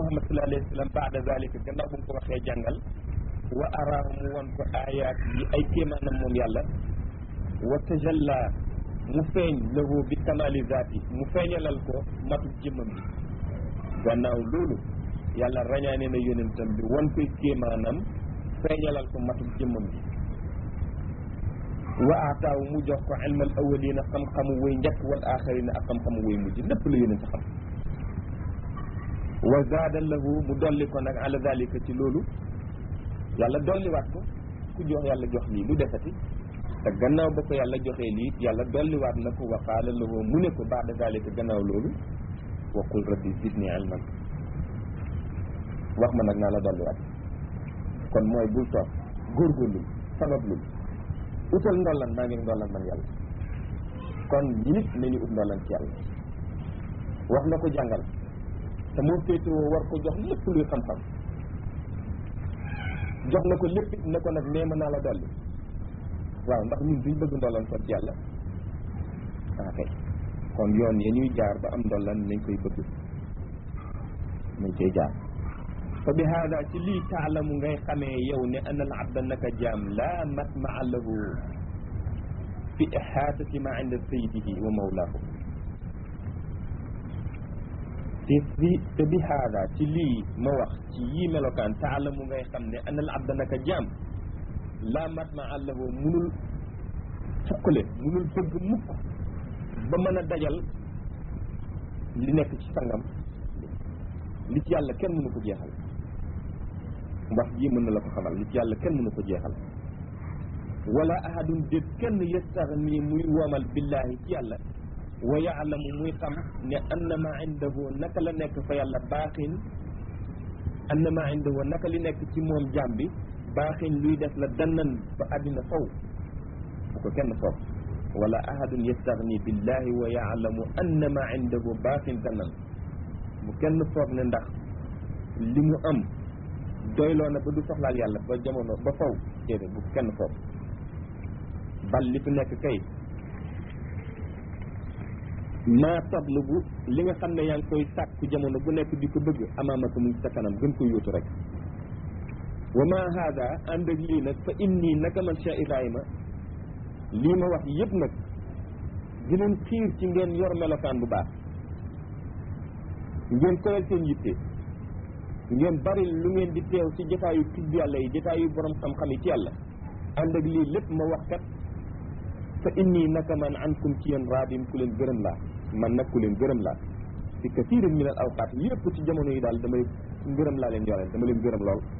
muhammad sallallahu alayhi wa sallam baada zalika gannaaw bu mu ko waxee jàngal wa araahu mu won ko ayaat yi ay kéemaanam moom yàlla wa tajalla mu feeñ lahu bi kamali zaati mu feeñalal ko matu jëmmam bi gannaaw loolu yàlla rañaane na yonentam bi won koy kéemaanam feeñalal ko matu jëmmam bi wa aataaw mu jox ko ilmal awalina xam-xamu way njëkk wal axarina ak xam-xamu way mujj lépp la yonent xam wa zaada lahu mu dolli ko nag ala dalika ci loolu yàlla dolliwaat ko ku jox yàlla jox lii lu desati te gannaaw ba ko yàlla joxee lii yàlla dolliwaat na ko wa qaala lahu mu ne ko baada dalika gannaaw loolu wa qul rabbi zidni ilman wax ma nag naa la dolliwaat kon mooy bul toog góorgóorlu sabablul utal ndollan maa ngi ndollan man yàlla kon nit nañu ut ndollan ci yàlla wax na ko jàngal te moo féetewoo war ko jox lépp luy xam-xam jox na ko lépp it ne ko nag nee ma naa la dolli waaw ndax ñun duñ bëgg ndollan kon ci yàlla ah kay kon yoon ya ñuy jaar ba am ndollan nañ koy bëgg nañ koy jaar fa bi haada ci lii taalamu ngay xamee yow ne ana al abda naka jaam laa matmaa lahu fi ihaatati ma inda sayyidihi wa mawlaahu te bi te bi haada ci lii ma wax ci yii melokaan taalamu ngay xam ne ana al abda naka jaam laa matmaa lahu munul fukkale munul bëgg mukk ba mën a dajal li nekk ci sangam li ci yàlla kenn mënu ko jeexal wax jii mën na la ko xamal li ci yàlla kenn mënu ko jeexal wala ahadun déet kenn yastaxni muy woomal billahi ci yàlla wa yaalamu muy xam ne annama indahu naka la nekk fa yàlla baaxin annama indahu naka li nekk ci moom jaam bi baaxin luy def la dannan ba àddina faw bu ko kenn foog wala ahadun yastaxni billahi wa yaalamu annama indahu baaxin dannan bu kenn foog ne ndax li mu am doyloo na ba du soxlaal yàlla ba jamono ba faw déedéet bu kenn foog bal li fi nekk kay maa tablubu li nga xam ne yaa ngi koy sàkku jamono bu nekk di ko bëgg amaamaka mu sa kanam gën ko yóotu rek wa ma haada ànd ak lii nag fa inni naka man Cheikh Ibrahima lii ma wax yëpp nag di leen xiir ci ngeen yor melokaan bu baax ngeen koyal seen yitte ngeen bari lu ngeen di teew ci jotaayu tudd yàlla yi jotaayu borom xam-xam yi ci yàlla ànd ak lii lépp ma wax kat fa inni naka man ankum ci yéen raadin ku leen gërëm laa man nag ku leen gërëm laa fi kathirin min al awqaat yëpp ci jamono yi daal damay ngërëm laa leen yoreel dama leen gërëm lool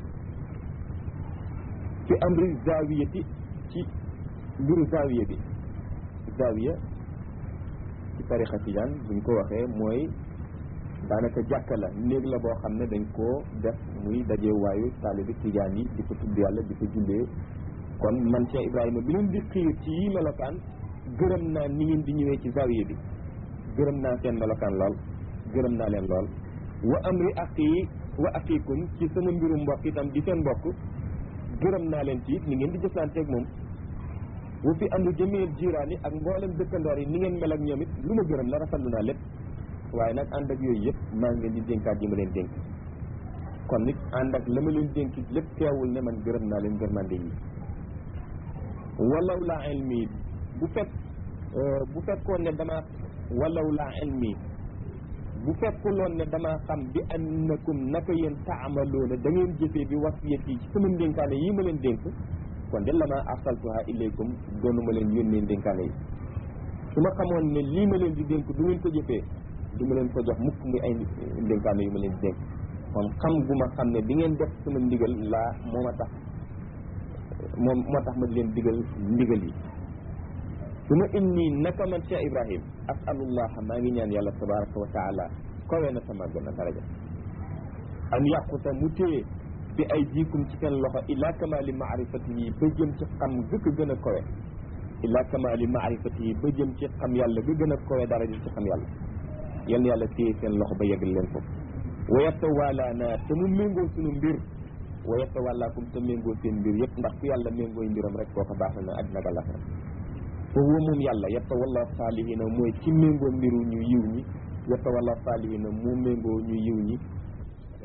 fi amri zawiyati ci mbiru zawiya bi zawiya ci tarixa tijaan buñ ko waxee mooy daanaka jàkka la néeg la boo xam ne dañ koo def muy daje waayu taalibi tijaan yi di ko tudd yàlla di ko jullee kon man Cheikh Ibrahima bi leen di xiir ci yi melokaan gërëm naa ni ngeen di ñëwee ci zawiya bi gërëm naa seen melokaan lool gërëm naa leen lool wa amri aqi wa aqikum ci sama mbiru mbokk itam di seen mbokk gërëm naa leen ci it ni ngeen di jëflanteeg moom wa fi amri jamil jiraani ak mboolem dëkkandoor yi ni ngeen mel ak ñoom it lu ma gërëm la rafetlu naa lépp waaye nag ànd ak yooyu yëpp maa ngi leen di dénkaat yi ma leen dénk kon nit ànd ak la ma leen dénk lépp teewul ne man gërëm naa leen gërmande yi walaw laa ilmi bu fekk bu fekkoon ne dama walaw laa ilmi bu fekkuloon ne damaa xam bi annakum naka yéen taamaloona da ngeen jëfee bi wasiyat yi ci sama ndénkaane yi ma leen dénk kon de la ma arsaltuha ilaykum doonu ma leen yónnee ndénkaane yi su ma xamoon ne lii ma leen di dénk du ngeen ko jëfee du ma leen ko jox mukk muy ay ndénkaane yu ma leen di dénk kon xam gu ma xam ne di ngeen def sama ndigal laa moo ma tax moom moo tax ma di leen digal ndigal yi su ma inni naka man Cheikh Ibrahim asalullah maa ngi ñaan yàlla tabaraka wa taala kawe na sama gën a daraja an yàquta mu téye bi ay jiikum ci seen loxo ila kamali maarifati yi ba jëm ci xam gëkk gën a kawe ila kamali maarifati yi ba jëm ci xam yàlla ga gën a kawe daraja ci xam yàlla yal na yàlla téye seen loxo ba yeggal leen foofu wa yatawaalaana te mu méngoo suñu mbir wa yatawallaakum te méngoo seen mbir yëpp ndax ku yàlla méngooy mbiram rek kooka baax na àddina ak àllaxira fa huwa moom yàlla yatawalla saalihiina mooy ci méngoo mbiru ñu yiw ñi yatawalla saalihiina mu méngoo ñu yiw ñi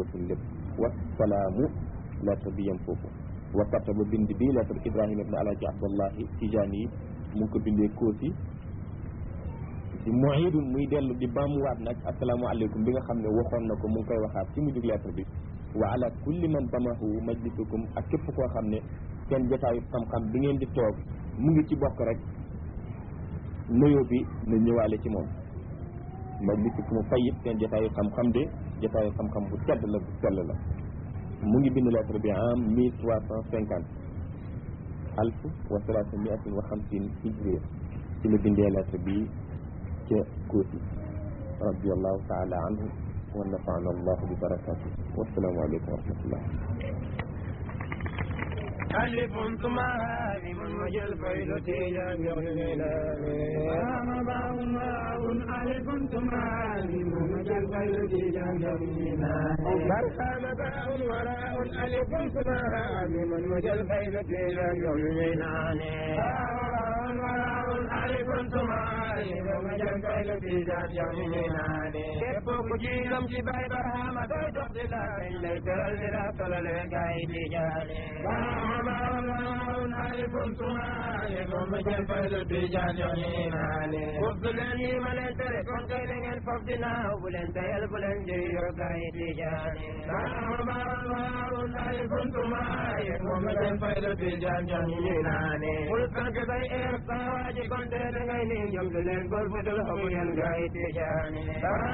bëggatul lépp wasalaamu lettre bi yem foofu wa kataba bind bi lettre ibrahima ibne alaji abdallahi tijaani yi mu ngi ko bindee koosi di muidun muy dellu di baamuwaat nag asalaamaaleykum bi nga xam ne waxoon na ko mu ngi koy waxaat ci mujjug lettre bi wa ala kulli man damahu majlisukum ak képp koo xam ne seen jotaayu xam-xam bi ngeen di toog mu ngi ci bokk rek nuyoo bi na ñëwaale ci moom majlisukum fayit seen jotaayu xam-xam de jotaayu xam-xam bu tedd la bu sell la mu ngi bind lettre bi en mille trois cent cinquante alf wa salaasa miatin wa xamsin hijriya ci la bindee lettre bi ca Koosi radiallahu taala anhu wa nafaana allahu bi barakatuh wassalaamu aleykum wa rahmatullah ألف ثم هائم وجل فيل تيجان يغنينا باء ماء ألف ثم هائم وجل فيل تيجان يغنينا برهان باء وراء ألف ثم هائم وجل فيل تيجان يغنينا ألف ثم هائم وجل فيل تيجان يغنينا képp ku ci gëm ci bay barahama doy dox di la kañ lay tëral di la tolal gaay di jaane ألف ثم ألف وجل فيل تيجان يغنينا وبلن يملن تركم كيلن الفضنا وبلن تيل بلن جيو gaay di jaane ألف ثم ألف وجل فيل تيجان يغنينا قل فانك بي إرقا واجي كنت لغيني يمدلن برفض الحمين gaay di jaane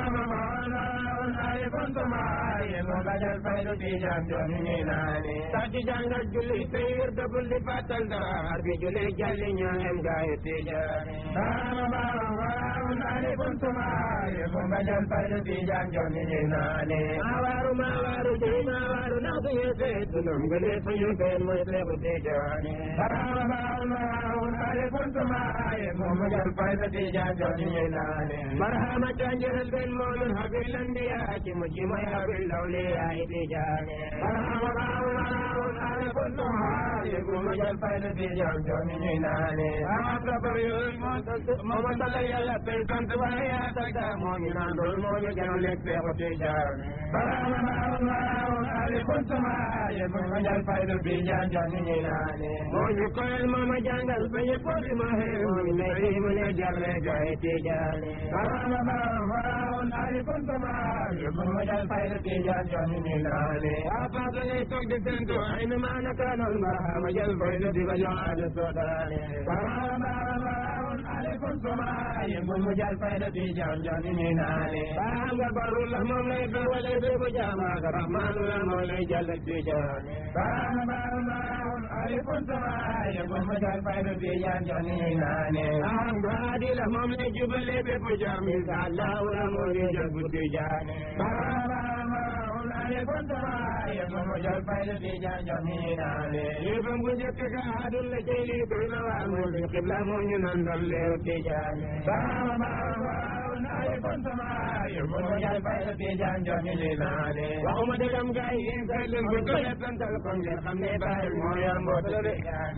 ألف ثم ألف وجل فيل تيجان يغنينا تاجي جانga julli teyir da bulli fatal da harbi julli jalli ñaem gaay tijani alifun tuma alifun bajal fayda tijan joni ni nane awaru ma waru je ma waru na ko yese dunum gele suyu fen mo se ko tijani alifun tuma alifun bajal fayda tijan joni ni nane marhama tanjel ben mo min habil anbiya ki mujima ya bil lawliya tijani alifun tuma alifun bajal fayda tijan joni ni nane amra bayu mo mo yalla pe sant waya taka mo ni nan dol mo ni jano le pe ko te jar ale kon sama ye mo ma jal fayda bi jan jan ni nane mo ni ko el mo ma jangal pe ye ko di ma he mo ni ne mo ne jar le ga te jar ale kon sama ye mo ma jal fayda bi jan jan ni nane apa to ne tok de sento ay na ma na kana ma jal fayda bi jan ada sodane aleykum salaam yéen moom mu jàll fayda bi jaam jaam ni naane baa nga baru la moom lay ba wala be bu jaama ka rahmaanu la moom lay jàll bi jaane baa nga baru la aleykum salaam yéen moom mu jàll fayda bi jaam jaam ni naane baa nga di la moom lay jubale be bu jaam insha Allah la moom lay jàll bu jaane baa aleykum salaam yéen moom mu jàll fayda bi jaam jaam ni naane yéen bu njëkk ka adul la jëy li koy na waa moom di xibla moom ñu nan dal leew tijani baa baa aleykum salaam yéen moom mu jàll fayda bi jaam jaam ni naane waxuma dëggam gaay yéen kay leen bu ko leppantal ko ngeen xam ne baay moo yor mboota la de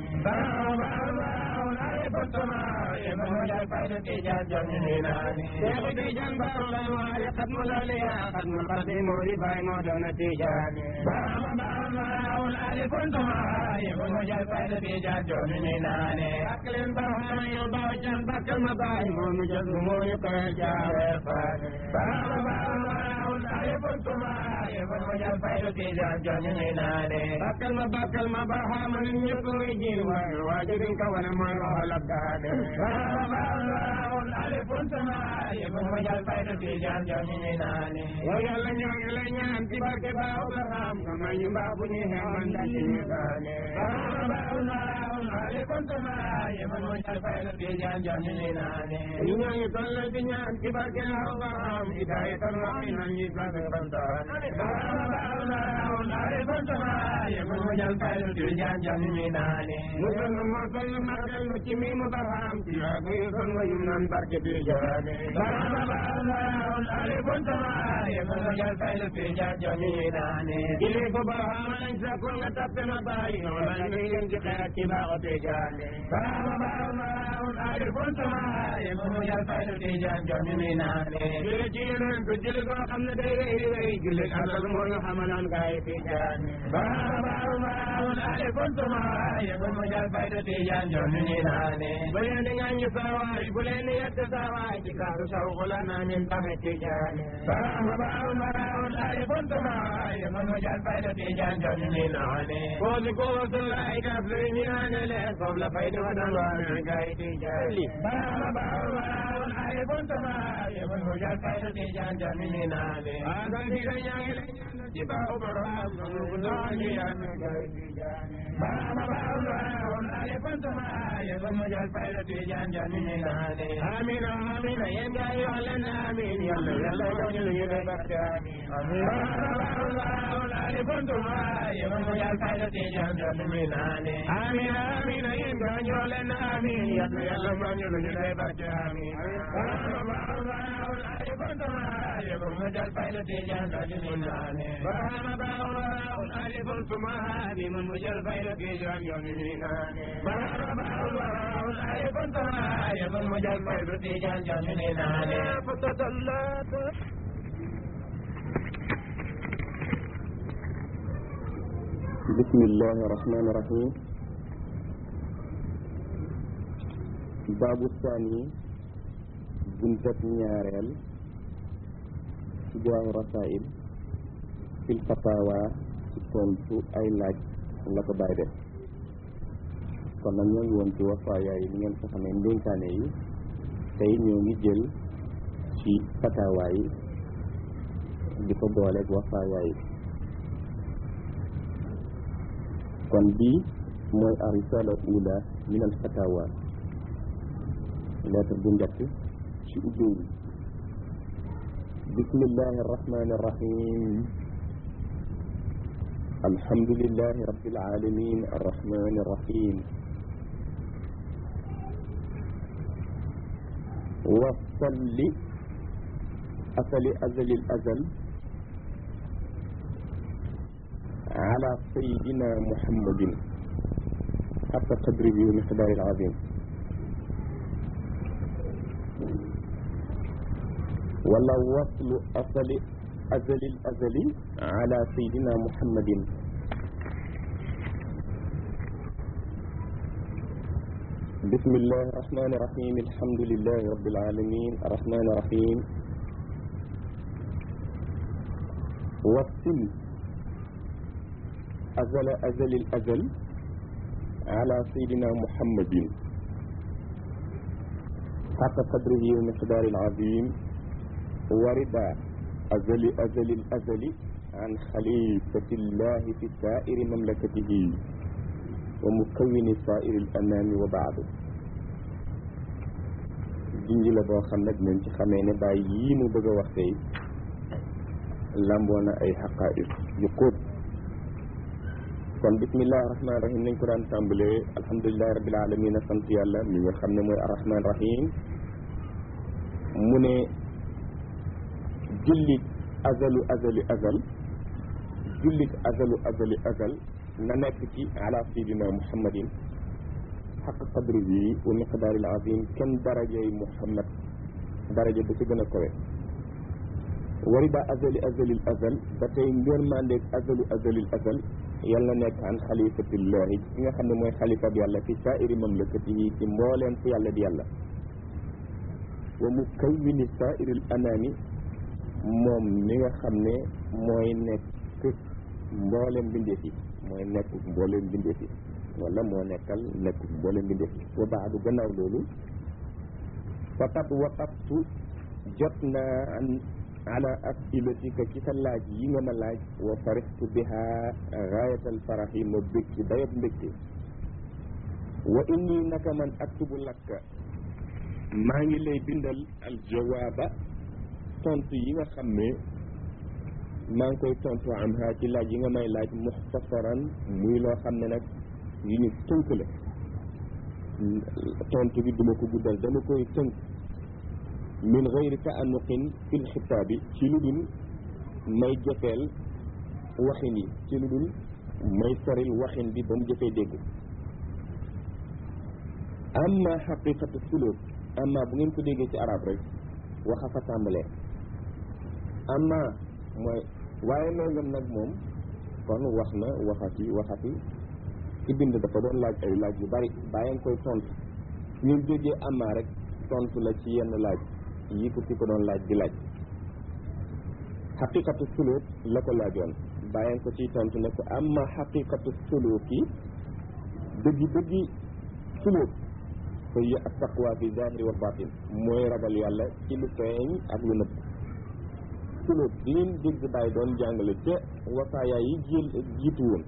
baa baa aleykum salaam yéen moom mu jàll fayda bi jaam jaam ni naane Seexu Tijaan baaru la waale xat mu la leya xat mu xat moo di baay moo doon tijani baa baa aleykum salaam yéen moom mu jàll fayda bi jaam jaam ni naane ak leen baax yow baax can bakkal ma baay moo nu jël moo ñu koy jaare faane baa baa aleykum salaam yéen moom mu jàll fayda bi jaam jaam ni naane bakkal ma bakkal ma baax ma nit ñëpp muy jiin waay waajurin ka wane mooy waxal ak daane baa baa aleykum salaam yéen moom mu jàll fayda bi jaam jaam ni naane yow yàlla ñoo ngi lay ñaan ci barke baa Abraham nga may ñu mbaa bu ñuy xeexoon dañ ñu daane baa baa aleykum salaam yéen moom mu jàll fayda bi jaam jaam ni naane ñu ñoo ngi toll di ñaan ci barke Abraham hidayatan wa minan ñi sabe bantaan baa baa aleykum salaam yéen moom mu jàll fayda bi jaam jaam ni naane musal nu mosal nu màggal nu ci mi mu baraham ci yaagu yu son wa yum naan barke bi jaane baa baa aleykum salaam yéen moom mu jàll fayda bi jaam jaam ni naane jëlee ko baraham lañ sakul nga tappe ma bàyyi wala ñu leen ci xeet ci baaxo te jaane baa baa aleykum salaam yéen moom mu jàll fayda bi jaam jaam ni naane jële ci yeneen ko jële koo xam ne day rëy rëy jële asal moo ñu xamaloon gaay Tijaan baaw baaw baaw ale kontuma yëgul mu jël fayda Tijaan joon ni naane bu leen di ŋàññi saawaay bu leen di yedd saawaay ci kaasu sawku la naa min taxe Tijaan baaw baaw baaw ale kontuma yëgul mu jël fayda Tijaan joon ni naane koosi koosu ay kaf lu ñu naane leen foofu la fayda wa doon waa gaay Tijaan baaw baaw baaw ale kontuma yëgul mu jël fayda Tijaan joon ni naane agal di ga ñaangi la ñaan ci baaw borom bu doon yaan gaay Tijaan baaw baaw baaw ale kontuma yëgul mu jël fayda Tijaan joon ni naane amin amin yéen gaay wax leen amin yàlla yàlla jox ñu lu ñu lay barke amin amin baaw baaw ale kontuma yëgul mu jël fayda Tijaan joon ni naane amin amin yéen gaay wax leen amin yàlla yàlla jox ñu lu ñu lay barke amin baaw baaw baaw ale kontuma yëgul mu jël fayda Tijaan joon ni naane baaw baaw baaw ale kontuma yëgul mu jël fayda Tijaan joon ni naane baaw baaw baaw ale kontuma yëgul mu jël fayda Tijaan joon ni naane fatatallat بسم الله الرحمن الرحيم باب الثاني بنتة ñaareel ci jaamu rasail fil fatawa ci tontu ay laaj la ko bàyyi def kon nag ñoo ngi woon ci wafaaya yi ni ngeen ko xamee ndénkaane yi tey ñoo ngi jël ci fatawa yi di ko booleeg wafaaya yi kon bii mooy a risala ula min al fatawa lettre bu njëkk ci ubbéewi bismillahi arrahmani arrahim alhamdulillahi rabbil alamin arrahmani arrahim wasalli asali azali al azal على سيدنا محمد حتى قدره ومقداره العظيم ولا وصل أصل أزل الأزل على سيدنا محمد بسم الله الرحمن الرحيم الحمد لله رب العالمين الرحمن الرحيم وصل أزل أزل الأزل على سيدنا محمد حق قدره ومقدار العظيم ورد أزل أزل الأزل عن خليفة الله في سائر مملكته ومكون سائر الأنام وبعد junj la boo xam nag nañ ci xamee ne bàyyi yii mu bëgg a wax tey lamboo na ay xaqaaiq yu xóot kon bismillahi rahmaani rahim nañ ko daan tàmbalee alhamdulilahi rabbil alamin a sant yàlla mi nga xam ne mooy arrahman rahim mu ne jullit azalu azali azal jullit azalu azali azal na nekk ci ala sayidina muhammadin xaq qadrihi wa miqdaaril azim kenn darajay muhammad daraja ba ci gën a kowe warida azali azalil azal ba tey ngërmandeeg azalu azalil azal yàlla nekk an xalifatillahi ki nga xam ne mooy xalifa bi yàlla fi saairi mamlakatihi ci mbooleem fu yàlla di yàlla wa mukawwini saairil anaami moom mi nga xam ne mooy nekk mbooleem bindeef yi mooy nekk mbooleem bindeef yi wala moo nekkal nekk mbooleem bindeef yi wa baadu gannaaw loolu faqad waqaftu jot naa an ala asilatika ci sa laaj yi nga ma laaj wa farixtu biha gaayatal faraxi ma bég ci dayab mbégte wa inni naka man aktubu lakka maa ngi lay bindal aljawaaba tontu yi nga xam ne maa ngi koy tontu am ha ci laaj yi nga may laaj muxtasaran muy loo xam ne nag yu ñu tënk la tontu bi duma ko guddal dama koy tënk min gayri taanuqin fil xitaabi ci lu dul may jëfeel waxin yi ci lu dul may soril waxin bi ba mu jëfee dégg amma xaqiqatu suluk amma bu ngeen ko déggee ci arab rek waxa fa tàmbalee amma mooy waaye nangam nag moom kon wax na waxati waxati ci bind dafa doon laaj ay laaj yu bari bàyyi nga koy tontu ñu jógee amaa rek tontu la ci yenn laaj yi ko ki ko doon laaj di laaj xaqiqatu suluk la ko laajoon bàyyi nga ko ciy tontu ne ko amma xaqiqatu suluk yi dëggi dëggi suluk fa hiya at taqwa fi zahiri wa batin mooy ragal yàlla ci lu feeñ ak lu nëbb suluk liñ dégg bàyyi doon jàngale ca wasaaya yi jël jiitu woon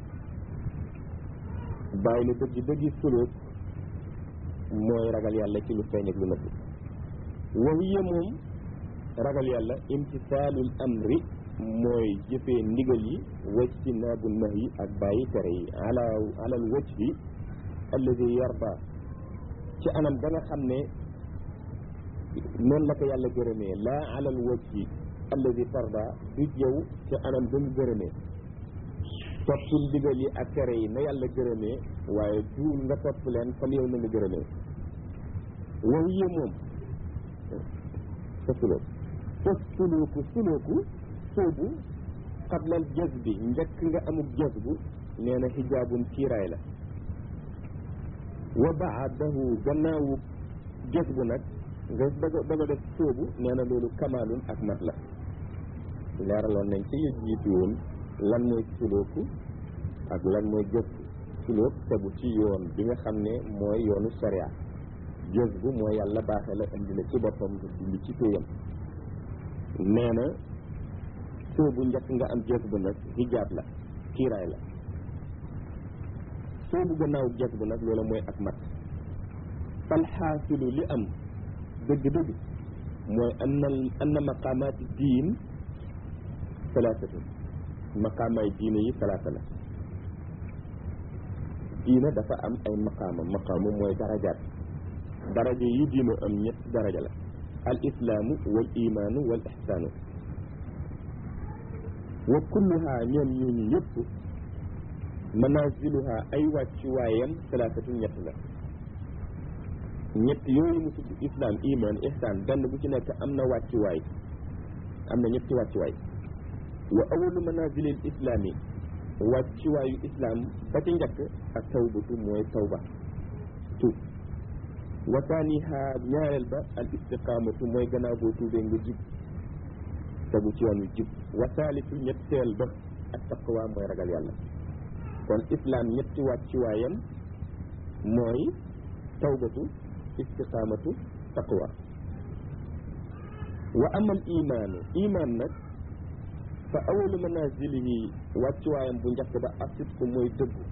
bàyyi ne dëggi dëggi suluk mooy ragal yàlla ci lu feeñ ak lu nëbb wa hiya moom ragal yàlla imtisaalul amri mooy jëfee ndigal yi wajtinaabu nahyi ak bàyyi tere yi ala alal wajhi alladi yarda ci anam ba nga xam ne noonu la ko yàlla gërëmee laa alal wajhi alladi tarda du jëw ci anam ba mu gërëmee toppul ndigal yi ak tere yi na yàlla gërëmee waaye du nga topp leen comme yow na nga gërëmee wow yee moom sa sulóoku sa sulóoku sulóoku soobu xablal jës bi njëkk nga amuk jës bu nee na xijaabun kiiraay la wa baadahu gannaawu jës bu nag nga bëgg a bëgg a def soobu nee na loolu kamaalun ak mat la leeraloon nañ ci yu jiitu woon lan mooy sulóoku ak lan mooy jës bu sulóok tegu ci yoon bi nga xam ne mooy yoonu sharia jës bu mooy yàlla baaxee la indi la ci boppam nga dund ci téyam nee na soobu njëkk nga am jës bu nag hijaab la kiiraay la soobu gannaaw jës bu nag loola mooy ak mat fal xaasilu li am dëgg-dëgg mooy anna anna maqaamaati diin salaasatu maqaamaay diine yi salaasa la diina dafa am ay maqaama maqaamu mooy darajaat daraja yi diina am ñett daraja la al islaamu wal imaanu wal ixsaanu wa kulluha ñoom ñooñu yëpp manaziluha ay wàccuwaayam salaasatu ñett la ñett yooyu mu tudd islam iman ihsan benn bu ci nekk am na wàccuwaay am na ñetti wàccuwaay wa awalu manazilil islaami wàccuwaayu islam ba ca njëkk ak tawbatu mooy tawba tuub wa taaniha ñaareel ba al istiqaamatu mooy gannaaw boo tuubee nga jub tegu ci yoon wi jub wa taalitu ñetteel ba ak taqwa mooy ragal yàlla kon islam ñetti wàccuwaayam mooy tawbatu istiqaamatu taqwa wa amal imaanu imaan nag fa awalu manazilihi wàccuwaayam bu njëkk ba asitku mooy dëggu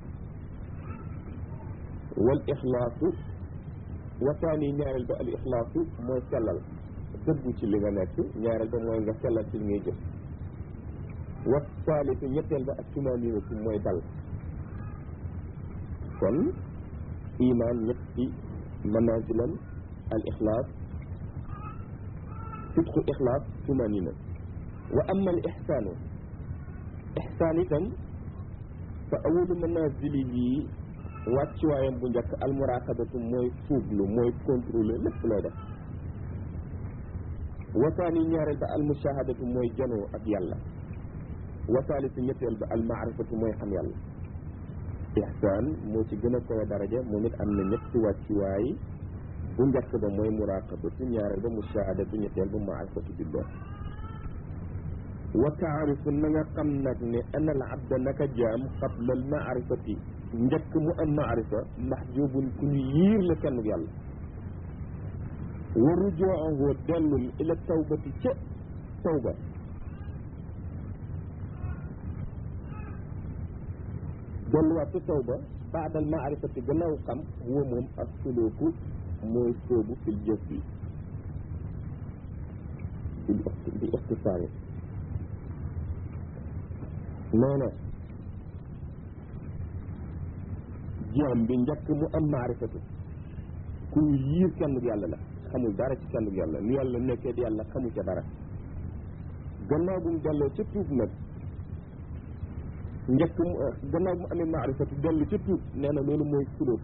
wal ixlaasu wa taani ñaareel ba al ixlaasu mooy sellal dëggu ci li nga nekk ñaareel ba mooy nga sellal ci li ngay jëf wa taalisu ñetteel ba ak tumaninatu mooy dal kon iman ñetti manazilam al ixlaas sidqu ixlaas tumanina wa amma al ixsaanu ixsaan itam fa awalu manazilihi wàccuwaayam bu njëkk al muraqabatu mooy fuuglu mooy contrôler lépp looy def wasaani ñaareel ba al mushahadatu mooy janoo ak yàlla wasaalisu ñetteel ba al maarifatu mooy xam yàlla ihsaan moo ci gën a koy daraja moom it am na ñetti wàccuwaay bu njëkk ba mooy muraqabatu ñaareel ba mushahadatu ñetteel ba maarifatu billah wa taarifu na nga xam nag ne ana al abda naka jaam qabla al maarifati njëkk mu am maarifa mahjubun ku ñu yiir la kenn yàlla wa rujoohu dellul ila tawbati ca tawba delluwaat ca tawba baadal maarifati gannaaw xam huwa moom ak suluku mooy soobu fil jëf bi bi ixtisaari nee na jaam bi njëkk mu am maarifatu ku yiir kenn yàlla la xamul dara ci kenn yàlla ni yàlla nekkee di yàlla xamu ca dara gannaaw bu mu delloo ca tuub nag njëkk mu gannaaw bu mu amee maarifatu dellu ca tuub nee na loolu mooy sulóob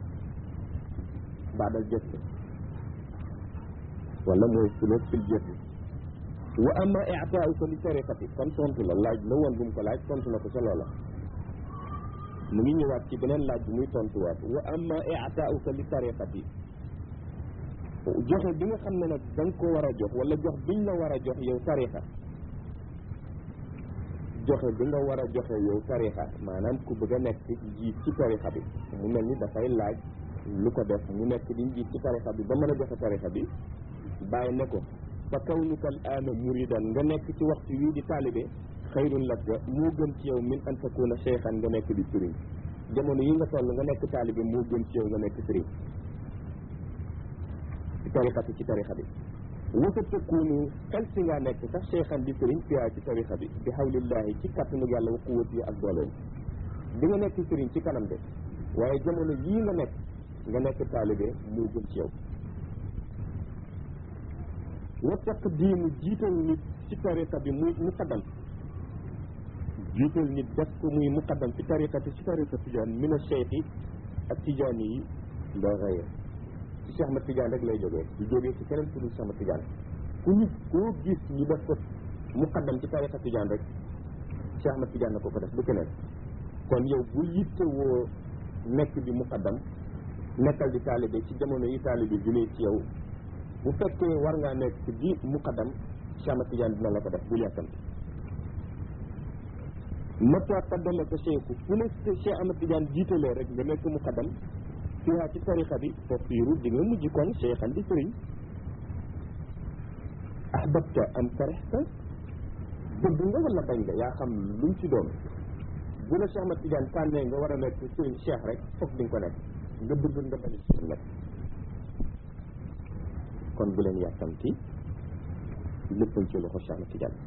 baadal jëf wala mooy sulóob fil jëf wa amma i'taa'uka li tariqati kon tontu la laaj la woon bu mu ko laaj tontu na ko ca loola mu ngi ñëwaat ci beneen laaj bi muy tontuwaat wa amma i'taa'uka li tariqati joxe bi nga xam ne nag da nga ko war a jox wala jox biñ la war a jox yow tariqa joxe bi nga war a joxe yow tariqa maanaam ku bëgg a nekk njiit ci tariqa bi mu mel ni dafay laaj lu ko def mu nekk di njiit ci tariqa bi ba mën a joxe tariqa bi bàyyi ne ko fa kawnuka al aana muridan nga nekk ci waxtu wii di taalibe xayrun laka moo gën ci yow min an takuna cheikhan nga nekk di sëriñ jamono yi nga toll nga nekk taalibe moo gën ci yow nga nekk sëriñ ci tariqati ci tariqa bi wasa takunu xel si ngaa nekk sax cheikhan di sëriñ fiyaa ci tariqa bi bi hawlillahi ci kattanu yàlla wa quwwati ak dooleem di nga nekk sëriñ ci kanam de waaye jamono yii nga nekk nga nekk taalibe moo gën ci yow wa taqdiimu jiital nit ci tariqa bi muy muqaddam jiital nit def ko muy muqaddam ci tariqati ci tariqa tijaan min a cheikhi ak tijaan yi la xëye ci Cheikh Ahmad Tijaan rek lay jógee du jógee ci keneen ku dul Cheikh Ahmad Tijaan ku ñu koo gis ñu def ko muqaddam ci tariqa tijaan rek Cheikh Ahmad Tijaan na ko ko def du keneen kon yow bu yittewoo nekk di muqaddam nekkal di taalibe ci jamono yi taalibe jëlee ci yow bu fekkee war ngaa nekk di muqaddam Cheikh Ahmad Tidiane dina la ko def bul yàkkam mata qaddama ko cheikhu fu ne Cheikh Ahmad Tidiane jiitalee rek nga nekk muqaddam fiha ci tariqa bi fa fiiru di nga mujj kon cheikhan di sëriñ ahbabta am karihta bëgg nga wala bañ nga yaa xam lu mu ci doon bu la Cheikh Ahmad Tidiane tànnee nga war a nekk sëriñ cheikh rek foog di nga ko nekk nga bëgg nga bañ a nekk kon bu leen yàkkamti léppañ ci loxo Cheikh Ahmad Tidiane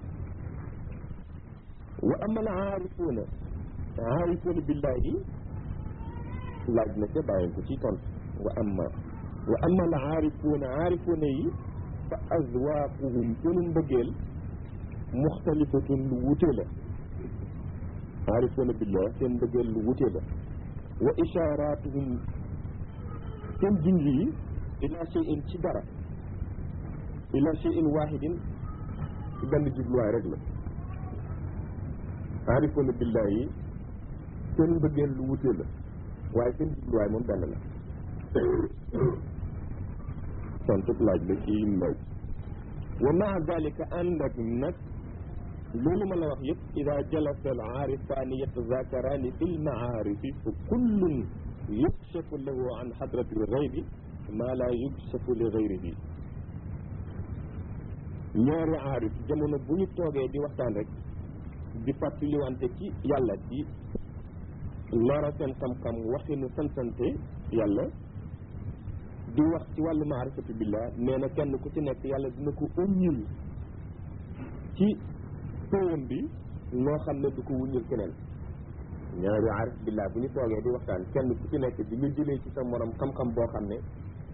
wa ama al aarifuuna aarifuuna billahi laaj na ca bàyyi ko ci tontu wa ama wa ama al aarifuuna aarifuuna yi fa azwaaquhum seenu mbëggeel muxtalifatun lu wute la aarifuuna billah seen mbëggeel lu wute la wa ishaaratuhum seen junj yi ila cheyin ci dara ila cheyin wahidin ci benn jubluwaay rek la aarifoona billahi yi seen mbëggeel lu wutee la waaye seen jubluwaay moom benn la tontub laaj la ci mbay wa maa dalika ànd ak nag loolu ma la wax yëpp ida jalasa al aarifaani yatazakaraani fi lmaarifi fa kullun yukshafu lahu an xadrati lgaybi maa laa yukshafu li gayrihi ñaari aarif jamono bu ñu toogee di waxtaan rek di fàttaliwante ci yàlla di lora seen xam-xam waxinu santante yàlla di wax ci wàllu maarifatu billah nee na kenn ku ci nekk yàlla dina ko uññil ci pëyam bi loo xam ne du ko wuññil keneen ñaari aarif billah bu ñu toogee di waxtaan kenn ku ci nekk di nga jëlee ci sa morom xam-xam boo xam ne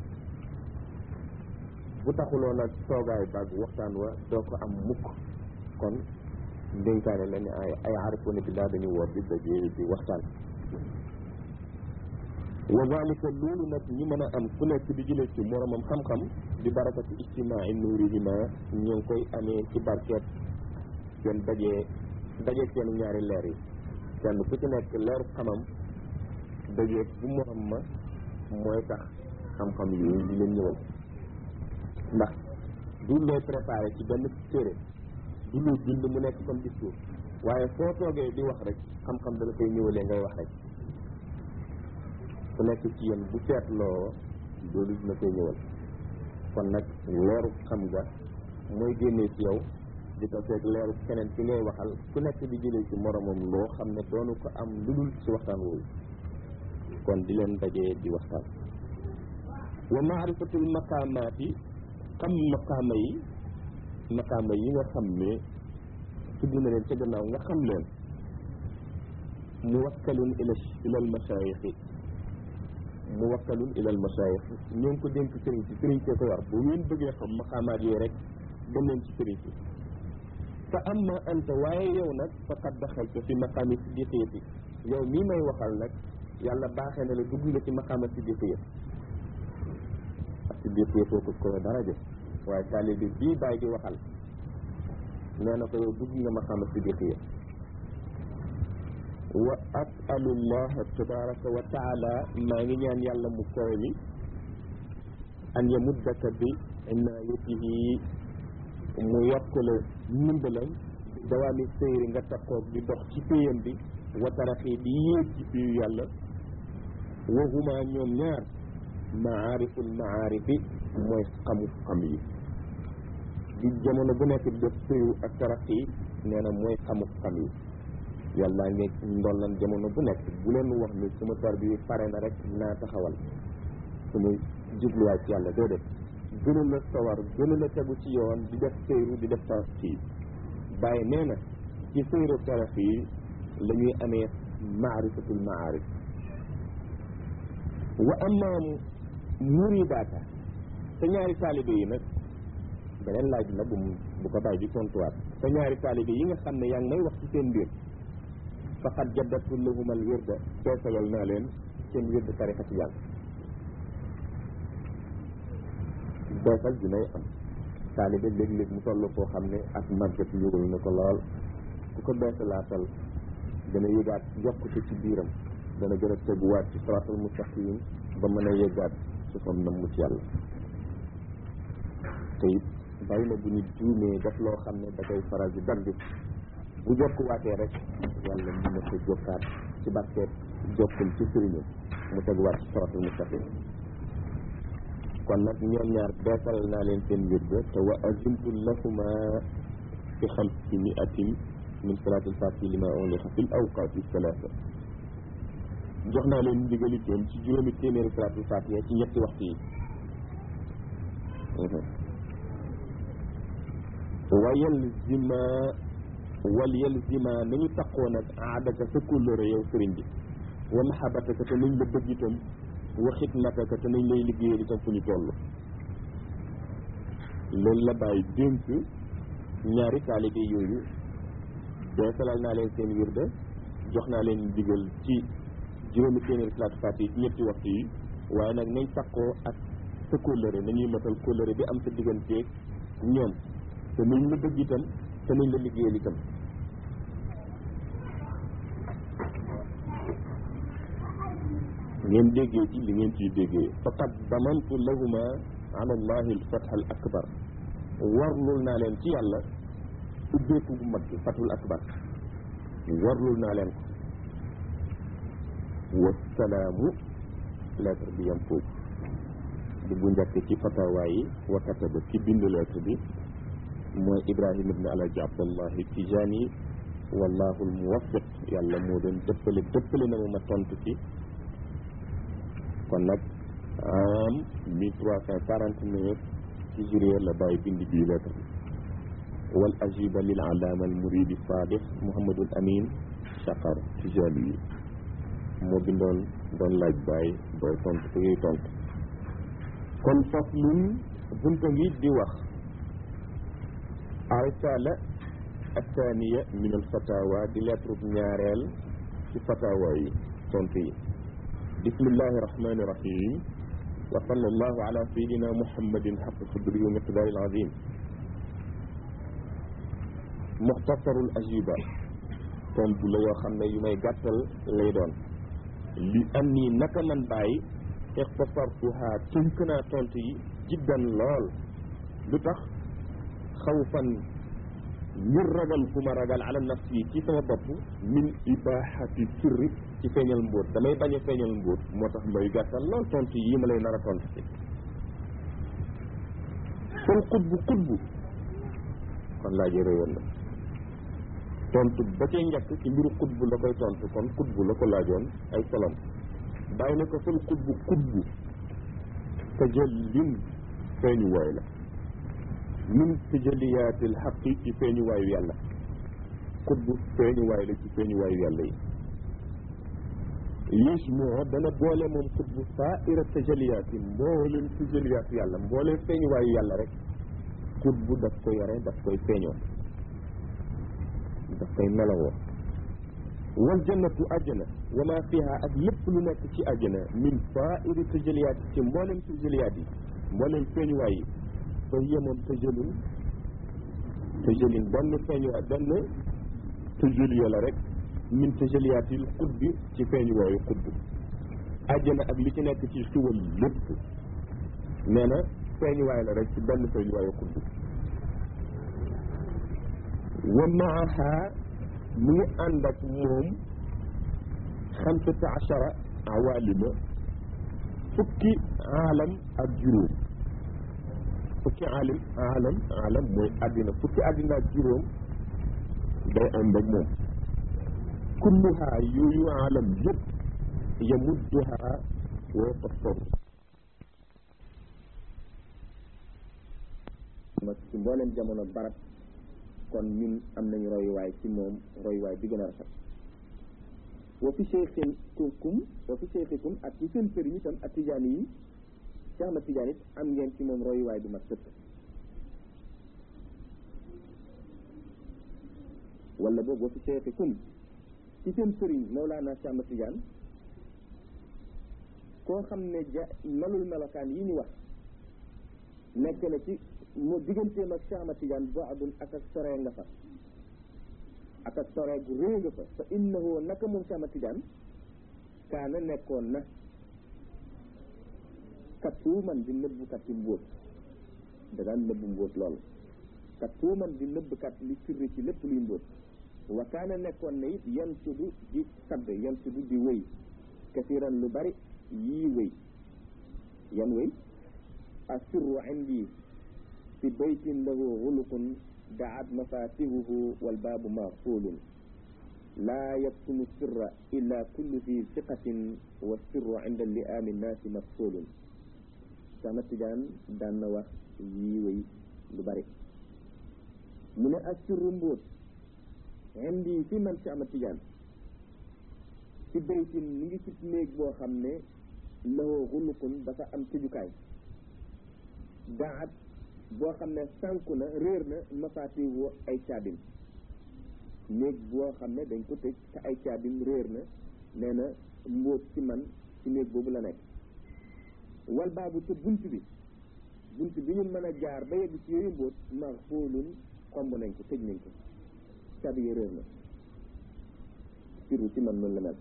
bu taxuloon ak toogaay baag waxtaan wa doo ko am mukk kon ndénkaane la ne ay ay aarifoona billah dañu woor di dajee di waxtaan wa dalika loolu nag ñi mën a am ku nekk di jëlee ci moromam xam-xam di barakati ijtimaai nuurihima ñoo ngi koy amee ci barkeet seen dajee dajee seen ñaari leer yi kenn ku ci nekk leeru xamam dajee bu morom ma mooy tax xam-xam yooyu di leen ñëwal ndax du looy préparé ci benn téere du lu bind mu nekk comme discours waaye foo toogee di wax rek xam-xam dala koy ñëwalee ngay wax rek ku nekk ci yéen bu seetloo loolu dina koy ñëwal kon nag leeru xam nga mooy génnee ci yow di ko seeg leeru keneen ci ngay waxal ku nekk di jëlee ci moromam loo xam ne doonu ko am lu dul ci waxtaan woowu kon di leen dajee di waxtaan wa maarifatul maqaamaati xam maqaama yi maqaama yi nga xam ne tudd na leen ca gannaaw nga xam leen muwakkalun ila ila al masayixi muwakkalun ila al masayix ñoo ngi ko dénk sëriñ si sëriñ see ko war bu ngeen bëggee xam maqaamaat yooyu rek dem leen ci sëriñ si fa amma anta waaye yow nag faqad daxalta fi maqaami siddiqiyati yow mii may waxal nag yàlla baaxee na la dugg nga ci maqaama siddiqiya ak siddiqiya foofu ko daraja waaye taalibe bii bàyyi di waxal nee na ko yow dugg nga maqaama sidiqiya wa asalu llaha tabaraka wa taala maa ngi ñaan yàlla mu koy mi an yamuddaka bi inaayatihi mu yokk la ndimbalam dawaami sëyri nga takkoog di dox ci péyam bi wa taraxi di yéeg ci péyu yàlla wahuma ñoom ñaar maariful maarifi mooy xamu xam yi di jamono bu nekk di def péyu ak taraxi nee na mooy xamu xam yi yàlla ngi ndollan jamono bu nekk bu leen wax ni suma tar bi pare na rek naa taxawal suma jubluwaay ci yàlla déedéet gënu la sawar gënu la tegu ci yoon di def sëyru di def taraxi bàyyi nee na ci sëyru taraxi la ñuy amee maarifatul maarif wa amma muridaata sa ñaari taalibe yi nag beneen laaj la bu bu ko bàyyi di tontuwaat sa ñaari taalibe yi nga xam ne yaa ngi may wax ci seen mbir faqad jaddatu lahum al wirda beesalal naa leen seen wirda tarixa ci yàlla beesal dinay am taalibe léeg-léeg mu toll koo xam ne ak màggat yógal na ko lool ku ko beesalaatal dana yëgaat yokkute ci biiram dana gën a teguwaat ci siraatal mustaqim ba mën a yëgaat su fam na mu ci yàlla te it bàyyi na bu ñu juumee def loo xam ne da koy faral di dagg bu jokkuwaatee rek yàlla mën na ko jokkaat ci barkeet jokkul ci sëriñam mu teguwaat ci siraatal mustaqim kon nag ñoom ñaar beesal naa leen seen wirde te wa azimtu lahuma fi xamsi miatin min salaatil fatihi lima uliqa fil awqaati salaasa jox naa leen ndigal itam ci juróomi téeméeri salaatul fatiha ci ñetti waxtu yi wa yalzima wal yalzima nañu taqoo nag aadaka sa kóllëre yow sëriñ bi wa mahabataka te nañ la bëgg itam wa xidmataka te nañ lay liggéeyal itam fu ñu toll loolu la bàyyi dénk ñaari taalibe yooyu beesalal naa leen seen wirda jox naa leen digal ci juróomi téeméeri salaatu fatiha ci ñetti waxtu yi waaye nag nañ takkoo ak sa kóllëre nañuy matal kóllëre bi am sa digganteeg ñoom te nañ la bëgg itam te nañ la liggéeyal itam ngeen déggee ci li ngeen ciy déggee faqad damantu lahuma ala allahi alfatha al akbar warlul naa leen ci yàlla ubbeeku bu mag bi fathul akbar warlul naa leen ko wasalaamu lettre bi yam foofu di bu njëkk ci fatawa yi wa kataba ci bind lettre bi mooy ibrahima ibne alaji abdallahi tijani wallahu almuwaffiq yàlla moo doon dëppale dëppale na ma ma tontu ci kon nag am mille trois cent quarante neuf ci juillet la bàyyi bind bii lettre bi wal ajiba lil alaama al muridi sadix muhammadul amin chaqar tijani yi moo bindoon doon laaj bàyyi booy tontu te ngay tontu kon faslun bunta ngi di wax arisala athaniya min al fatawa di lettre ñaareel ci fatawa yi tontu yi bismillahi rahmani rahim wa sallallahu ala sayidina muhammadin xaq qadri wa miqdaari al azim muxtasarul ajiba tontu la yoo xam ne yu may gàttal lay doon li am nii naka man bàyyi ixtasartuha tënk naa tontu yi jiddan lool lu tax xawfan ngir ragal ku ma ragal ala nafsi ci sama bopp min ibahati sirri ci feeñal mbóot damay bañ a feeñal mbóot moo tax may gàttal lool tontu yi ma lay nar a tontu ci kon xutbu xutbu kon laaj réyoon na tontu ba cay njëkk ci mbiru xutbu la koy tontu kon xutbu la ko laajoon ay solom bàyyi na ko fal xutbu xutbu tajallin feeñu waay la min tajalliyaatil xaqi ci feeñu waayu yàlla xutbu feeñu waay la ci feeñu waayu yàlla yi yusmoo dana boole moom xutbu saaira tajalliyaat yi mbooleem tajalliyaat yàlla mbooleem feeñu waayu yàlla rek xutbu daf ko yore daf koy feeñoo daf koy melawoo wal jannatu àjjana wa ma fiha ak lépp lu nekk ci àjjana min saairi tajalliyaat ci mbooleem tajalliyaat yi mbooleem feeñuwaay yi fa hiya moom tajalun tëjëlin benn feeñuwaay benn tëjëliya la rek min tëjëliyaatil xutbi ci feeñuwaayu xutb àjjana ak li ci nekk ci xiwal lépp nee na feeñuwaay la rek ci benn feeñuwaayu xutb wa maaha mu ngi ànd ak moom xamsata achara awalima fukki aalam ak juróom fukki aalim aalam aalam mooy àddina fukki àddina ak juróom day ànd ak moom kulluha yooyu aalam yëpp yamudduha wa yataffaru ci mbooleem jamono barab kon ñun am nañu royuwaay ci moom royuwaay bi gën a rafet wa fi cheikhikum wa fi cheikhikum ak ci seen sëriñ itam ak tijaani yi Cheikh Ahmad Tidiane it am ngeen ci moom royuwaay bu mat sëkk wala boobu wa fi cheikhikum ci seen sëriñ Mawlana Cheikh Ahmad Tidiane koo xam ne ja melul melokaan yi ñu wax nekk na ci moo digganteem ak Cheikh Ahmad Tidiane boo adun ak ak soree nga fa ak ak soree gu réy nga fa fa innahu naka moom Cheikh Ahmad Tidiane kaana nekkoon na kattuuman di nëbbukat ci mbóot da daan nëbbu mbóot lool kattuuman di nëbbkat li sirri ci lépp luy mbóot wa kaana nekkoon na it yan sudu di sadd yan sudu di wéy kasiran lu bari yii wéy yan wéy asirru indi fi baytin lahu xuluqun daat mafatihuhu walbaabu maxfuulun laa yaktumu sirra illa kullu fi siqatin wa sirru inda liaami nnaasi mafsuulun sama tijaan daan na wax yii wéy lu bari mu ne asirru mbóot indi fi man si ama tijaan ci baytin mi ngi ci néeg boo xam ne lahu xuluqun dafa am tëjukaay daat boo xam ne sànku na réer na mafaatihu ay caabim néeg boo xam ne dañ ko tëj te ay caabim réer na nee na mbóot ci man ci néeg boobu la nekk wal baabu te bunt bi bunt bi ñu mën a jaar ba yegg ci yooyu mbóot maxfuulun xomb nañ ko tëj nañ ko caabi yi réer na sirru ci man noonu la mel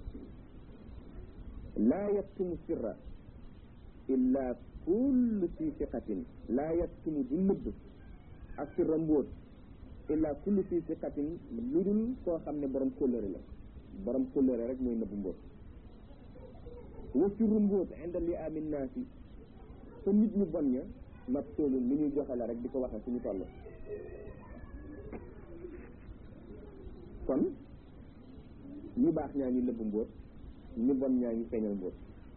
laa yaktumu sirra illa kullu fi siqatin laa yaktumu du nëbb ak sirra mbóot illa kullu fi siqatin lu dul koo xam ne borom kóllëre la borom kóllëre rek mooy nëbb mbóot wa sirru mbóot inda li amin naasi fa nit ñu bon ña mat toolun lu ñuy joxe la rek di ko waxe suñu toll kon ñu baax ñaa ngi nëbb mbóot ñu bon ñaa ngi feeñal mbóot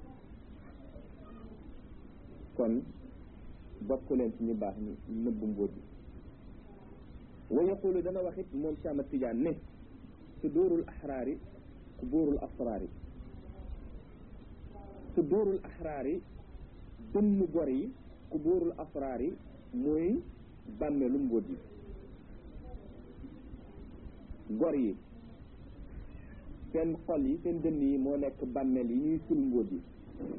kon bokk leen ci ñu baax ñi nëbb mbóot yi wa yaqulu dana wax it moom Cheikh Ahmad Tidiane ne sudurul ahraari kuburul asraari sudurul ahraari dënn gor yi kuburul asraari mooy bàmmeelu mbóot yi gor yi seen xol yi seen dënn yi moo nekk bàmmeel yi ñuy sul mbóot yi